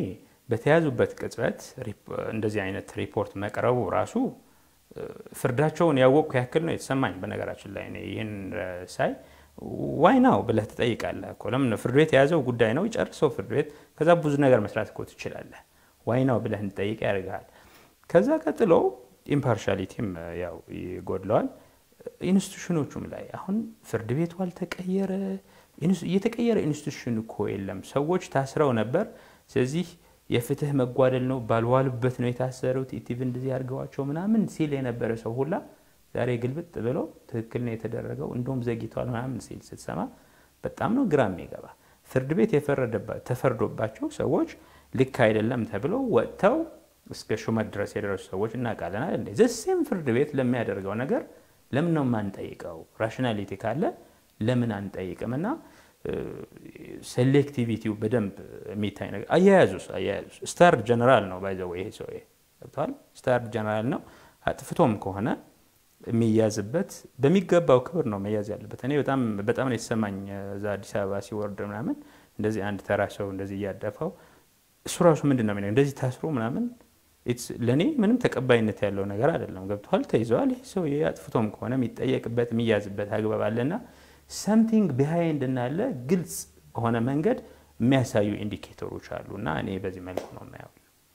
በተያዙበት ቅጽበት እንደዚህ አይነት ሪፖርት መቅረቡ ራሱ ፍርዳቸውን ያወቅኩ ያክል ነው የተሰማኝ። በነገራችን ላይ ይህን ሳይ ዋይ ናው ብለህ ትጠይቃለህ እኮ ለምን ፍርድ ቤት የያዘው ጉዳይ ነው ይጨርሰው ፍርድ ቤት። ከዛ ብዙ ነገር መስራት እኮ ትችላለህ። ዋይ ናው ብለህ እንጠይቅ ያደርግሃል። ከዛ ቀጥሎ ኢምፓርሻሊቲም ያው ይጎድለዋል። ኢንስቲቱሽኖቹም ላይ አሁን ፍርድ ቤቱ አልተቀየረ፣ የተቀየረ ኢንስቲቱሽን እኮ የለም። ሰዎች ታስረው ነበር። ስለዚህ የፍትህ መጓደል ነው ባልዋሉበት ነው የታሰሩት፣ ኢቲቭ እንደዚህ አድርገዋቸው ምናምን ሲል የነበረ ሰው ሁላ ዛሬ ግልብጥ ብሎ ትክክል ነው የተደረገው እንደውም ዘግይቷል ምናምን ሲል ስትሰማ በጣም ነው ግራ የሚገባ። ፍርድ ቤት ተፈርዶባቸው ሰዎች ልክ አይደለም ተብለው ወጥተው እስከ ሹመት ድረስ የደረሱ ሰዎች እናውቃለን አይደል? ዘሴም ፍርድ ቤት ለሚያደርገው ነገር ለምን ነው የማንጠይቀው? ራሽናሊቲ ካለ ለምን አንጠይቅም? እና ሴሌክቲቪቲው በደንብ የሚታይ ነገር አያያዙስ አያያዙስ ስታር ጀነራል ነው ባይዘው ይሄ ሰው ገብተዋል። ስታር ጀነራል ነው። አጥፍቶም ከሆነ የሚያዝበት በሚገባው ክብር ነው መያዝ ያለበት። እኔ በጣም በጣም ነው የተሰማኝ እዛ አዲስ አበባ ሲወርድ ምናምን እንደዚህ አንድ ተራ ሰው እንደዚህ እያደፈው እሱ ራሱ ምንድን ነው የሚለው እንደዚህ ታስሮ ምናምን ለእኔ ምንም ተቀባይነት ያለው ነገር አይደለም። ገብተዋል። ተይዘዋል። ይህ ሰው አጥፍቶም ከሆነ የሚጠየቅበት የሚያዝበት አግባብ አለና ሰምቲንግ ቢሃይንድ እናለ ግልጽ በሆነ መንገድ የሚያሳዩ ኢንዲኬተሮች አሉ እና እኔ በዚህ መልኩ ነው የማየው።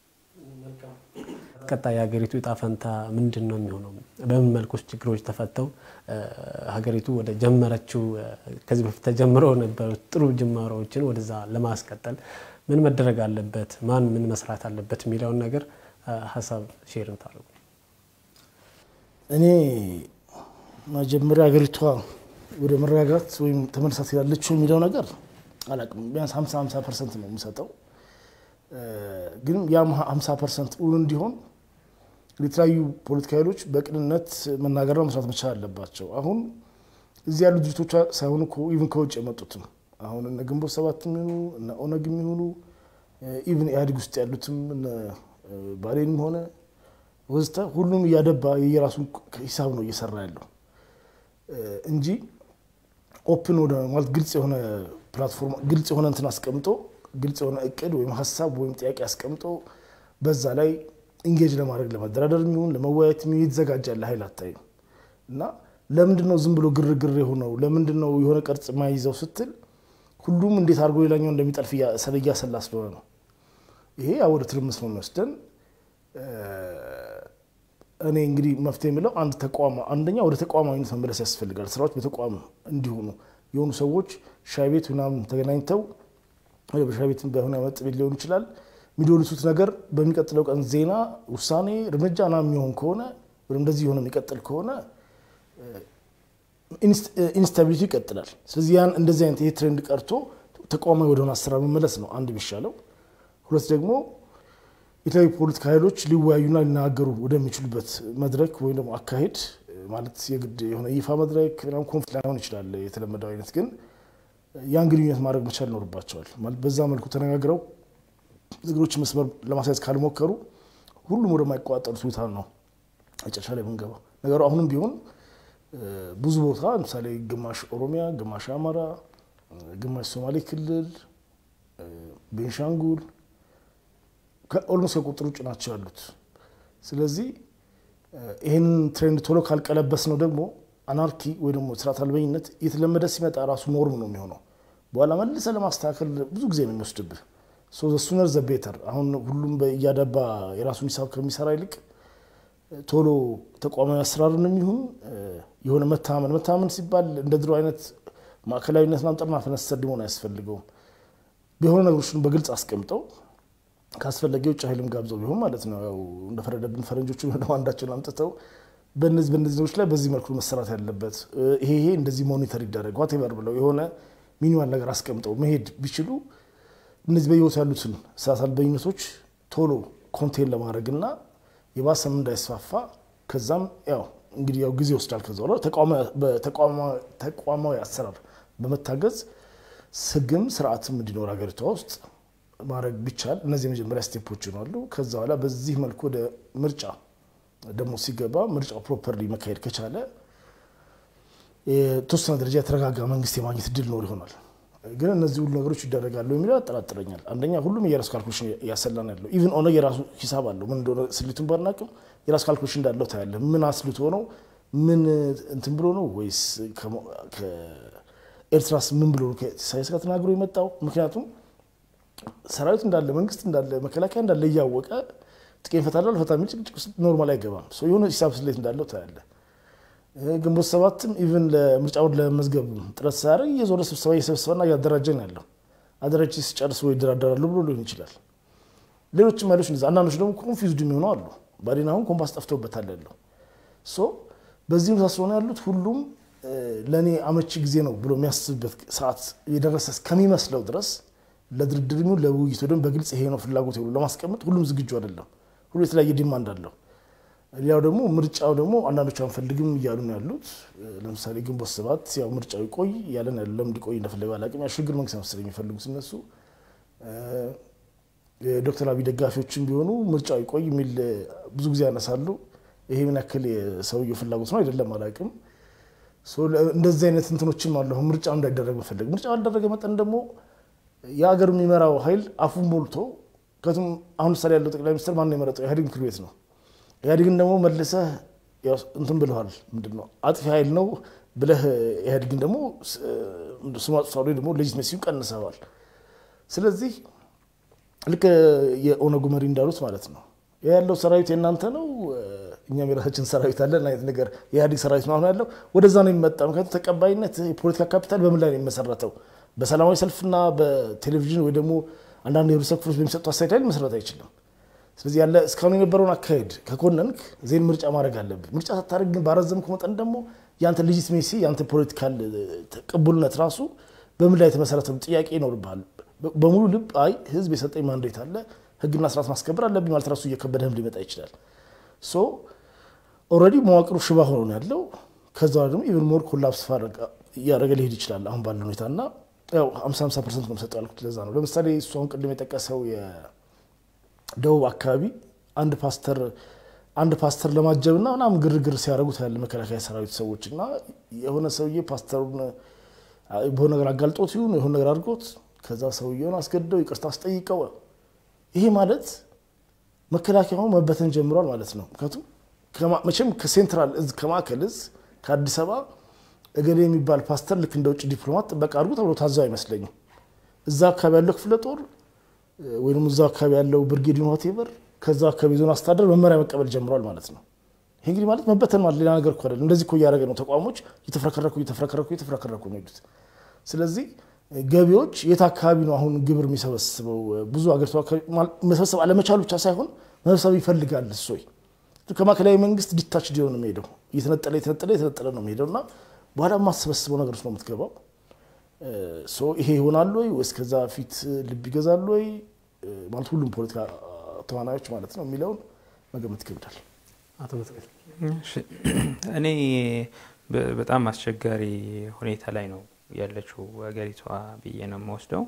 ቀጣይ የሀገሪቱ እጣ ፈንታ ምንድን ነው የሚሆነው? በምን መልኩ ችግሮች ተፈተው ሀገሪቱ ወደ ጀመረችው ከዚህ በፊት ተጀምረው ነበሩት ጥሩ ጅማሮዎችን ወደዛ ለማስቀጠል ምን መደረግ አለበት፣ ማን ምን መስራት አለበት የሚለውን ነገር ሀሳብ ሼር ታደርጉ። እኔ መጀመሪያ ሀገሪቷ ወደ መረጋጋት ወይም ተመልሳ ትሄዳለችው የሚለው ነገር አላውቅም። ቢያንስ 50 50 ፐርሰንት ነው የምሰጠው። ግን ያም 50 ፐርሰንት እውን እንዲሆን የተለያዩ ፖለቲካ ኃይሎች በቅንነት መናገርና መስራት መቻል አለባቸው። አሁን እዚህ ያሉ ድርጅቶች ሳይሆኑ ኢቭን ከውጭ የመጡትም አሁን እነ ግንቦት ሰባት የሚሆኑ እነ ኦነግ የሚሆኑ ኢቭን ኢህአዴግ ውስጥ ያሉትም እነ ባሌንም ሆነ ወዝተ ሁሉም እያደባ የየራሱን ሂሳብ ነው እየሰራ ያለው እንጂ ኦፕን ወደ ማለት ግልጽ የሆነ ፕላትፎርም ግልጽ የሆነ እንትን አስቀምጦ ግልጽ የሆነ እቅድ ወይም ሀሳብ ወይም ጥያቄ አስቀምጦ በዛ ላይ ኢንጌጅ ለማድረግ ለመደራደር የሚሆን ለመወያየት የሚሆን የተዘጋጀ ያለ ኃይል አታይም። እና ለምንድን ነው ዝም ብሎ ግርግር የሆነው? ለምንድን ነው የሆነ ቅርጽ ማይዘው ስትል ሁሉም እንዴት አድርጎ ሌላኛው እንደሚጠልፍ እያሰላ ስለሆነ ነው። ይሄ ወደ ትርምስ ነው የሚወስደን። እኔ እንግዲህ መፍትሄ የምለው አንድ ተቋም አንደኛ ወደ ተቋማዊነት መመለስ ያስፈልጋል። ስራዎች በተቋም እንዲሆኑ የሆኑ ሰዎች ሻይ ቤት ምናምን ተገናኝተው በሻይ ቤት በሆነ መጠጥ ቤት ሊሆን ይችላል የሚዶልቱት ነገር በሚቀጥለው ቀን ዜና፣ ውሳኔ፣ እርምጃ ና የሚሆን ከሆነ ወይም እንደዚህ የሆነ የሚቀጥል ከሆነ ኢንስታቢሊቲ ይቀጥላል። ስለዚህ ያን እንደዚህ አይነት ይሄ ትሬንድ ቀርቶ ተቋማዊ ወደሆነ አሰራር መመለስ ነው አንድ የሚሻለው። ሁለት ደግሞ የተለያዩ ፖለቲካ ኃይሎች ሊወያዩና ሊናገሩ ወደሚችሉበት መድረክ ወይም ደግሞ አካሄድ ማለት የግድ የሆነ ይፋ መድረክ ምናምን ኮንፍሊክት ላይሆን ይችላል የተለመደው አይነት ግን ያን ግንኙነት ማድረግ መቻል ይኖርባቸዋል። ማለት በዛ መልኩ ተነጋግረው ነገሮች መስመር ለማስያዝ ካልሞከሩ ሁሉም ወደማይቆጣጠሩት ሁኔታ ነው መጨረሻ ላይ የምንገባው። ነገሩ አሁንም ቢሆን ብዙ ቦታ ለምሳሌ ግማሽ ኦሮሚያ፣ ግማሽ አማራ፣ ግማሽ ሶማሌ ክልል፣ ቤንሻንጉል ኦልሞስት ከቁጥር ውጭ ናቸው ያሉት። ስለዚህ ይህንን ትሬንድ ቶሎ ካልቀለበስ ነው ደግሞ አናርኪ ወይ ደግሞ ስርዓት አልበኝነት እየተለመደ ሲመጣ ራሱ ኖርም ነው የሚሆነው። በኋላ መልሰ ለማስተካከል ብዙ ጊዜ ነው የሚወስድብህ። ሱነር ዘ ቤተር። አሁን ሁሉም እያደባ የራሱን ሂሳብ ከሚሰራ ይልቅ ቶሎ ተቋማዊ አሰራርን የሚሆን የሆነ መታመን መታመን ሲባል እንደ ድሮ አይነት ማዕከላዊነት ማምጠርና ፈነሰር ሊሆን አያስፈልገውም። የሆነ ነገሮችን በግልጽ አስቀምጠው ካስፈለገ የውጭ ኃይልም ጋብዘው ቢሆን ማለት ነው ያው እንደፈረደብን ፈረንጆቹ ደግሞ አንዳቸውን አምጥተው በነዚህ በነዚህ ነገሮች ላይ በዚህ መልኩ መሰራት ያለበት ይሄ ይሄ እንደዚህ ሞኒተር ይደረግ ዋቴቨር ብለው የሆነ ሚኒማል ነገር አስቀምጠው መሄድ ቢችሉ እነዚህ በህይወት ያሉትን ስርዓት አልበኝነቶች ቶሎ ኮንቴን ለማድረግና የባሰም እንዳይስፋፋ ከዛም ያው እንግዲህ ያው ጊዜ ይወስዳል። ከዛ በኋላ ተቋማዊ አሰራር በመታገዝ ህግም ስርዓትም እንዲኖር ሀገሪቷ ውስጥ ማድረግ ቢቻል እነዚህ የመጀመሪያ ስቴፖች ይሆናሉ። ከዛ በኋላ በዚህ መልኩ ወደ ምርጫ ደግሞ ሲገባ ምርጫው ፕሮፐርሊ መካሄድ ከቻለ የተወሰነ ደረጃ የተረጋጋ መንግስት የማግኘት እድል ኖር ይሆናል። ግን እነዚህ ሁሉ ነገሮች ይደረጋሉ የሚለው ያጠራጥረኛል። አንደኛ ሁሉም የራሱ ካልኩሌሽን እያሰላን ያለው ኢቭን ኦነግ የራሱ ሂሳብ አለው። ምን እንደሆነ ስሊቱን ባናቅም የራሱ ካልኩሌሽን እንዳለው ታያለ። ምን አስልቶ ነው ምን እንትን ብሎ ነው ወይስ ከኤርትራስ ምን ብሎ ነው ከኢሳያስ ጋር ተናግሮ የመጣው? ምክንያቱም ሰራዊት እንዳለ መንግስት እንዳለ መከላከያ እንዳለ እያወቀ ጥቄን ፈታለሁ አልፈታም የሚል ጭቅጭቅ ውስጥ ኖርማል አይገባም። የሆነ ሂሳብ ስሌት እንዳለው ታያለ። ግንቦት ሰባትም ኢቭን ለምርጫውን ለመዝገብ ጥረት ሳያደርግ እየዞረ ስብሰባ እየሰበሰበና እያደራጀ ነው ያለው። አደራጅ ሲጨርስ ወይ ይደራደራሉ ብሎ ሊሆን ይችላል። ሌሎችም ኃይሎች እንደዚያ፣ አንዳንዶች ደግሞ ኮንፊውዝድ የሚሆኑ አሉ። ባዴን አሁን ኮምፓስ ጠፍቶበታል ያለው ሶ በዚህ መሳሰሉ ነው ያሉት። ሁሉም ለእኔ አመቺ ጊዜ ነው ብሎ የሚያስብበት ሰዓት የደረሰ እስከሚመስለው ድረስ ለድርድር የሚሆን ለውይይት ወይም በግልጽ ይሄ ነው ፍላጎት ብሎ ለማስቀመጥ ሁሉም ዝግጁ አይደለም። ሁሉ የተለያየ ዲማንድ አለው። ሌላው ደግሞ ምርጫው ደግሞ አንዳንዶቹ አንፈልግም እያሉ ነው ያሉት። ለምሳሌ ግንቦት ሰባት ያው ምርጫው ይቆይ እያለን ያለ ለምን እንዲቆይ እንደፈለገ አላውቅም። ያው ሽግግር መንግስት መሰለኝ የሚፈልጉት እነሱ። የዶክተር አብይ ደጋፊዎችም ቢሆኑ ምርጫው ይቆይ የሚል ብዙ ጊዜ ያነሳሉ። ይሄ ምን ያክል የሰውየው ፍላጎት ነው አይደለም አላውቅም። እንደዚህ አይነት እንትኖችም አሉ። አሁን ምርጫው እንዳይደረግ መፈለግ ምርጫው ያልደረገ መጠን ደግሞ የሀገር የሚመራው ኃይል አፉን ሞልቶ ከቱም አሁን ምሳሌ ያለው ጠቅላይ ሚኒስትር ማነው የመረጠው? ኢህአዴግ ምክር ቤት ነው። ኢህአዴግን ደግሞ መልሰህ እንትን ብለዋል። ምንድን ነው አጥፊ ኃይል ነው ብለህ ኢህአዴግን ደግሞ ስሙ አጥፍቷል ወይ ደግሞ ሌጂትሜሲውን ቀንሰዋል። ስለዚህ ልክ የኦነጉ መሪ እንዳሉት ማለት ነው ያለው ሰራዊት የእናንተ ነው፣ እኛም የራሳችን ሰራዊት አለን አይነት ነገር የኢህአዴግ ሰራዊት ነው አሁን ያለው ወደዛ ነው የሚመጣ። ምክንያቱም ተቀባይነት የፖለቲካ ካፒታል በምን ላይ ነው የሚመሰረተው? በሰላማዊ ሰልፍና በቴሌቪዥን ወይ ደግሞ አንዳንድ የህብረተሰብ ክፍሎች በሚሰጡ አስተያየት ላይ መሰረት አይችልም። ስለዚህ ያለ እስካሁን የነበረውን አካሄድ ከኮነንክ ዜን ምርጫ ማድረግ አለብህ። ምርጫ ሳታደርግ ግን ባረዘምክ መጠን ደግሞ የአንተ ሌጂትሜሲ የአንተ ፖለቲካል ቅቡልነት ራሱ በምን ላይ የተመሰረተ ጥያቄ ይኖርብሃል። በሙሉ ልብ አይ ህዝብ የሰጠኝ ማንዴት አለ ህግና ስርዓት ማስከበር አለብኝ ማለት ራሱ እየከበደህም ሊመጣ ይችላል። ሶ ኦልሬዲ መዋቅሩ ሽባ ሆኖ ነው ያለው። ከዛ ደግሞ ኢቨን ሞር ኮላፕስ እያደረገ ሊሄድ ይችላል አሁን ባለው ሁኔታ እና ያው 50 50 ፐርሰንት ነው የምሰጠው ያልኩት ለዛ ነው። ለምሳሌ እሱ አሁን ቅድም የጠቀሰው የደቡብ አካባቢ አንድ ፓስተር አንድ ፓስተር ለማጀብ እና ምናምን ግርግር ሲያደርጉት ያለ መከላከያ ሰራዊት ሰዎች እና የሆነ ሰውዬ ፓስተሩን በሆነ ነገር አጋልጦት ይሁን የሆነ ነገር አድርጎት ከዛ ሰውየውን አስገድደው ይቅርታ አስጠይቀው ይሄ ማለት መከላከያው መበተን ጀምሯል ማለት ነው። ምክንያቱም መቼም ከሴንትራል እዝ ከማዕከል እዝ ከአዲስ አበባ እገሌ የሚባል ፓስተር ልክ እንደ ውጭ ዲፕሎማት ጥበቃ አድርጎ ተብሎ ታዘው አይመስለኝም። እዛ አካባቢ ያለው ክፍለ ጦር ወይም እዛ አካባቢ ያለው ብርጌድ ሆቴቨር ከዛ አካባቢ ዞን አስተዳደር መመሪያ መቀበል ጀምሯል ማለት ነው። ይህ እንግዲህ ማለት መበተን ማለት ሌላ ነገር እኮ አይደለም። እንደዚህ እኮ እያደረገ ነው። ተቋሞች እየተፍረከረኩ እየተፍረከረኩ እየተፍረከረኩ ነው ሄዱት። ስለዚህ ገቢዎች የት አካባቢ ነው አሁን ግብር የሚሰበስበው? ብዙ አገሪቷ መሰብሰብ አለመቻሉ ብቻ ሳይሆን መሰብሰብ ይፈልጋል። እሶይ ከማዕከላዊ መንግስት ዲታች ሊሆን ነው የሚሄደው። እየተነጠለ የተነጠለ የተነጠለ ነው የሚሄደው እና በኋላ የማሰበስበው ነገር ነው የምትገባው። ይሄ ይሆናል ወይ ወይስ ከዛ ፊት ልብ ይገዛል ወይ ማለት ሁሉም ፖለቲካ ተዋናዮች ማለት ነው የሚለውን መገመት ይከብዳል። አቶ መስቀል እኔ በጣም አስቸጋሪ ሁኔታ ላይ ነው ያለችው ሀገሪቷ ብዬ ነው የምወስደው።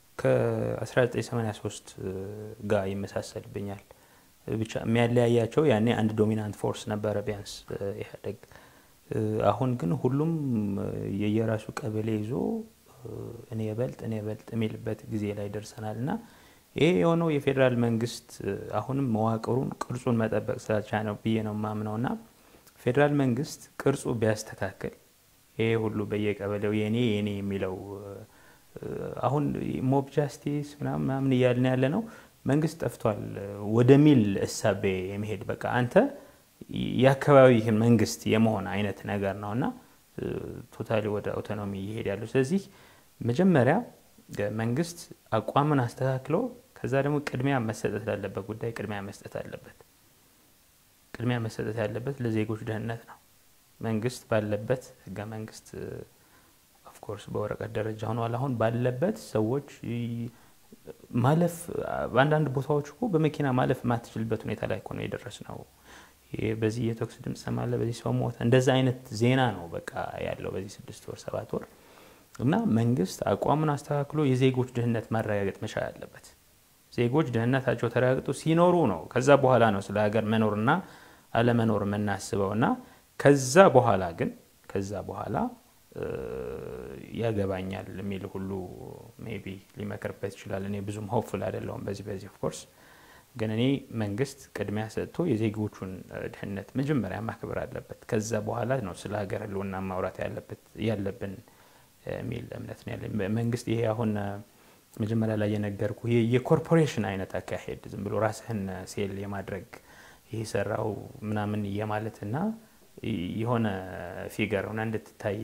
ከ1983 ጋር ይመሳሰልብኛል። ብቻ የሚያለያያቸው ያኔ አንድ ዶሚናንት ፎርስ ነበረ ቢያንስ ኢህአዴግ። አሁን ግን ሁሉም የየራሱ ቀበሌ ይዞ እኔ የበልጥ እኔ የበልጥ የሚልበት ጊዜ ላይ ደርሰናል እና ይሄ የሆነው የፌዴራል መንግስት አሁንም መዋቅሩን ቅርጹን መጠበቅ ስላልቻለ ነው ብዬ ነው የማምነው እና ፌዴራል መንግስት ቅርጹ ቢያስተካክል ይሄ ሁሉ በየቀበሌው የኔ የኔ የሚለው አሁን ሞብ ጃስቲስ ምናምን ምናምን እያልን ያለ ነው መንግስት ጠፍቷል ወደሚል እሳቤ የመሄድ በቃ አንተ የአካባቢህን መንግስት የመሆን አይነት ነገር ነው እና ቶታሊ ወደ አውቶኖሚ እየሄድ ያለው። ስለዚህ መጀመሪያ መንግስት አቋምን አስተካክሎ ከዛ ደግሞ ቅድሚያ መሰጠት ላለበት ጉዳይ ቅድሚያ መስጠት አለበት። ቅድሚያ መሰጠት ያለበት ለዜጎች ደህንነት ነው። መንግስት ባለበት ህገ መንግስት ኦፍኮርስ በወረቀት ደረጃ ሆኗል። አሁን ባለበት ሰዎች ማለፍ በአንዳንድ ቦታዎች እኮ በመኪና ማለፍ የማትችልበት ሁኔታ ላይ እኮ ነው የደረስ ነው። በዚህ የተኩስ ድምፅ ሰማለ፣ በዚህ ሰው ሞተ፣ እንደዛ አይነት ዜና ነው በቃ ያለው በዚህ ስድስት ወር ሰባት ወር እና መንግስት አቋሙን አስተካክሎ የዜጎች ደህንነት ማረጋገጥ መቻል አለበት። ዜጎች ደህንነታቸው ተረጋግጦ ሲኖሩ ነው ከዛ በኋላ ነው ስለ ሀገር መኖርና አለመኖር የምናስበው እና ከዛ በኋላ ግን ከዛ በኋላ ያገባኛል የሚል ሁሉ ሜቢ ሊመክርበት ይችላል። እኔ ብዙም ሆፕፉል አይደለሁም በዚህ በዚህ ኦፍኮርስ ግን እኔ መንግስት ቅድሚያ ሰጥቶ የዜጎቹን ደህንነት መጀመሪያ ማክበር አለበት። ከዛ በኋላ ነው ስለ ሀገር ህልውና ማውራት ያለብን የሚል እምነት ነው ያለኝ። መንግስት ይሄ አሁን መጀመሪያ ላይ የነገርኩ የኮርፖሬሽን አይነት አካሄድ ዝም ብሎ ራስህን ሴል የማድረግ ይሄ ሰራው ምናምን የማለትና የሆነ ፊገር ሆነ እንድትታይ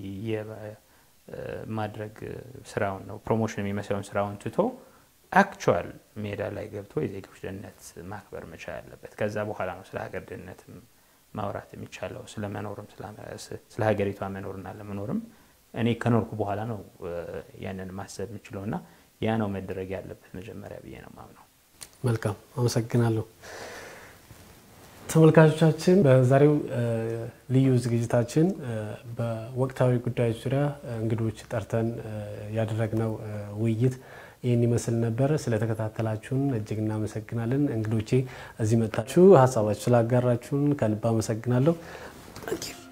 ማድረግ ስራውን ነው ፕሮሞሽን የሚመስለውን ስራውን ትቶ አክቹዋል ሜዳ ላይ ገብቶ የዜጎች ደህንነት ማክበር መቻል አለበት። ከዛ በኋላ ነው ስለ ሀገር ደህንነት ማውራት የሚቻለው። ስለ መኖርም ስለ ሀገሪቷ መኖርና ለመኖርም እኔ ከኖርኩ በኋላ ነው ያንን ማሰብ የምችለው እና ያ ነው መደረግ ያለበት መጀመሪያ ብዬ ነው ማምነው። መልካም አመሰግናለሁ። ተመልካቾቻችን በዛሬው ልዩ ዝግጅታችን በወቅታዊ ጉዳዮች ዙሪያ እንግዶች ጠርተን ያደረግነው ውይይት ይህን ይመስል ነበር። ስለተከታተላችሁን እጅግ እናመሰግናለን። እንግዶቼ እዚህ መጥታችሁ ሀሳባችሁ ስላጋራችሁን ከልብ አመሰግናለሁ።